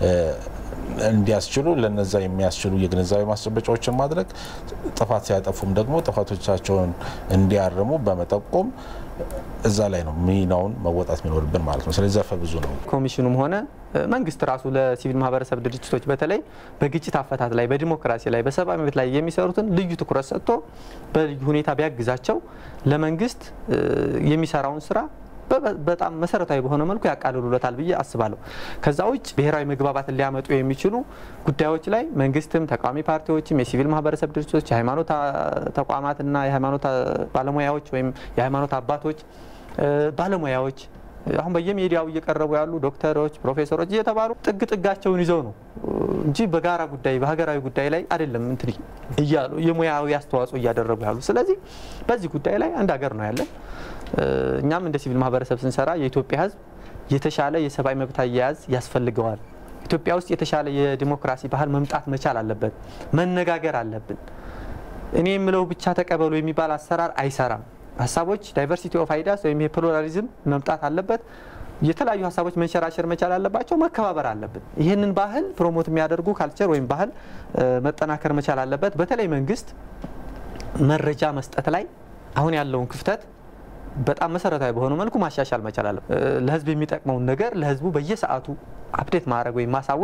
እንዲያስችሉ ለነዛ የሚያስችሉ የግንዛቤ ማስጨበጫዎችን ማድረግ፣ ጥፋት ሲያጠፉም ደግሞ ጥፋቶቻቸውን እንዲያርሙ በመጠቆም እዛ ላይ ነው ሚናውን መወጣት የሚኖርብን ማለት ነው። ስለዚህ ዘርፈ ብዙ ነው። ኮሚሽኑም ሆነ መንግስት ራሱ ለሲቪል ማህበረሰብ ድርጅቶች በተለይ በግጭት አፈታት ላይ፣ በዲሞክራሲ ላይ፣ በሰብአዊ መብት ላይ የሚሰሩትን ልዩ ትኩረት ሰጥቶ በልዩ ሁኔታ ቢያግዛቸው ለመንግስት የሚሰራውን ስራ በጣም መሰረታዊ በሆነ መልኩ ያቃልሉለታል ብዬ አስባለሁ። ከዛ ውጭ ብሔራዊ መግባባትን ሊያመጡ የሚችሉ ጉዳዮች ላይ መንግስትም፣ ተቃዋሚ ፓርቲዎችም፣ የሲቪል ማህበረሰብ ድርጅቶች፣ የሃይማኖት ተቋማትና የሃይማኖት ባለሙያዎች ወይም የሃይማኖት አባቶች፣ ባለሙያዎች አሁን በየሚዲያው እየቀረቡ ያሉ ዶክተሮች፣ ፕሮፌሰሮች እየተባሉ ጥግ ጥጋቸውን ይዘው ነው እንጂ በጋራ ጉዳይ በሀገራዊ ጉዳይ ላይ አይደለም እንትን እያሉ የሙያዊ አስተዋጽኦ እያደረጉ ያሉ። ስለዚህ በዚህ ጉዳይ ላይ አንድ ሀገር ነው ያለን። እኛም እንደ ሲቪል ማህበረሰብ ስንሰራ የኢትዮጵያ ሕዝብ የተሻለ የሰብአዊ መብት አያያዝ ያስፈልገዋል። ኢትዮጵያ ውስጥ የተሻለ የዲሞክራሲ ባህል መምጣት መቻል አለበት። መነጋገር አለብን። እኔ የምለው ብቻ ተቀበሉ የሚባል አሰራር አይሰራም። ሀሳቦች ዳይቨርሲቲ ኦፍ አይዲያስ ወይም የፕሉራሊዝም መምጣት አለበት። የተለያዩ ሀሳቦች መንሸራሸር መቻል አለባቸው። መከባበር አለብን። ይህንን ባህል ፕሮሞት የሚያደርጉ ካልቸር ወይም ባህል መጠናከር መቻል አለበት። በተለይ መንግስት መረጃ መስጠት ላይ አሁን ያለውን ክፍተት በጣም መሰረታዊ በሆነ መልኩ ማሻሻል መቻል አለበት። ለህዝብ የሚጠቅመውን ነገር ለህዝቡ በየሰዓቱ አፕዴት ማድረግ ወይም ማሳወቅ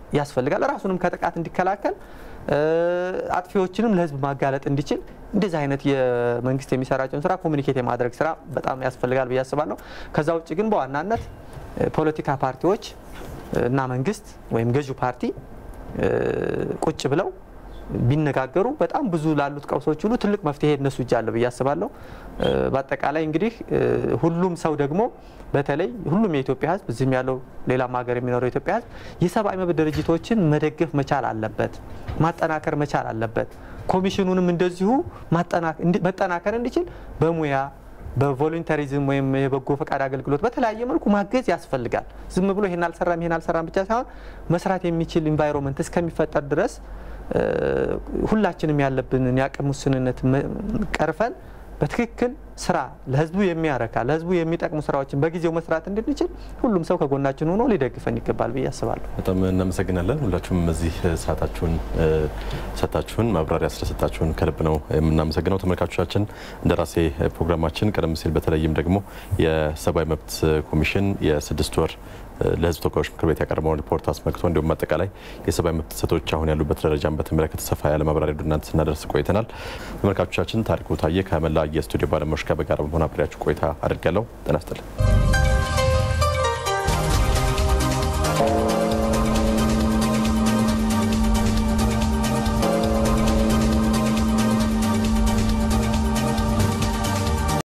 ያስፈልጋል። ራሱንም ከጥቃት እንዲከላከል አጥፊዎችንም ለህዝብ ማጋለጥ እንዲችል እንደዚህ አይነት የመንግስት የሚሰራቸውን ስራ ኮሚኒኬት የማድረግ ስራ በጣም ያስፈልጋል ብዬ አስባለሁ። ከዛ ውጭ ግን በዋናነት ፖለቲካ ፓርቲዎች እና መንግስት ወይም ገዢው ፓርቲ ቁጭ ብለው ቢነጋገሩ በጣም ብዙ ላሉት ቀውሶች ሁሉ ትልቅ መፍትሄ እነሱ እጅ አለ ብዬ አስባለሁ። በአጠቃላይ እንግዲህ ሁሉም ሰው ደግሞ በተለይ ሁሉም የኢትዮጵያ ህዝብ እዚህም ያለው ሌላም ሀገር የሚኖረው የኢትዮጵያ ህዝብ የሰብአዊ መብት ድርጅቶችን መደገፍ መቻል አለበት፣ ማጠናከር መቻል አለበት። ኮሚሽኑንም እንደዚሁ መጠናከር እንዲችል በሙያ በቮሉንተሪዝም ወይም የበጎ ፈቃድ አገልግሎት በተለያየ መልኩ ማገዝ ያስፈልጋል። ዝም ብሎ ይሄን አልሰራም ይሄን አልሰራም ብቻ ሳይሆን መስራት የሚችል ኢንቫይሮንመንት እስከሚፈጠር ድረስ ሁላችንም ያለብንን የአቅም ውስንነት ቀርፈን በትክክል ስራ ለህዝቡ የሚያረካ ለህዝቡ የሚጠቅሙ ስራዎችን በጊዜው መስራት እንድንችል ሁሉም ሰው ከጎናችን ሆኖ ሊደግፈን ይገባል ብዬ አስባለሁ። በጣም እናመሰግናለን። ሁላችሁም እዚህ ሰዓታችሁን ሰጥታችሁን ማብራሪያ ስለሰጣችሁን ከልብ ነው የምናመሰግነው። ተመልካቾቻችን እንደራሴ ፕሮግራማችን ቀደም ሲል በተለይም ደግሞ የሰብአዊ መብት ኮሚሽን የስድስት ወር ለህዝብ ተወካዮች ምክር ቤት ያቀረበውን ሪፖርት አስመልክቶ እንዲሁም አጠቃላይ የሰብአዊ መብት ጥሰቶች አሁን ያሉበት ደረጃን በተመለከተ ሰፋ ያለ ማብራሪያ ወደ እናንተ ስናደርስ ቆይተናል። ተመልካቾቻችን ታሪኩ ታየ ከመላ የስቱዲዮ ባለሙያዎች ጋር በጋራ በመሆን አብሬያችሁ ቆይታ አድርጋለሁ። ጤና ይስጥልኝ።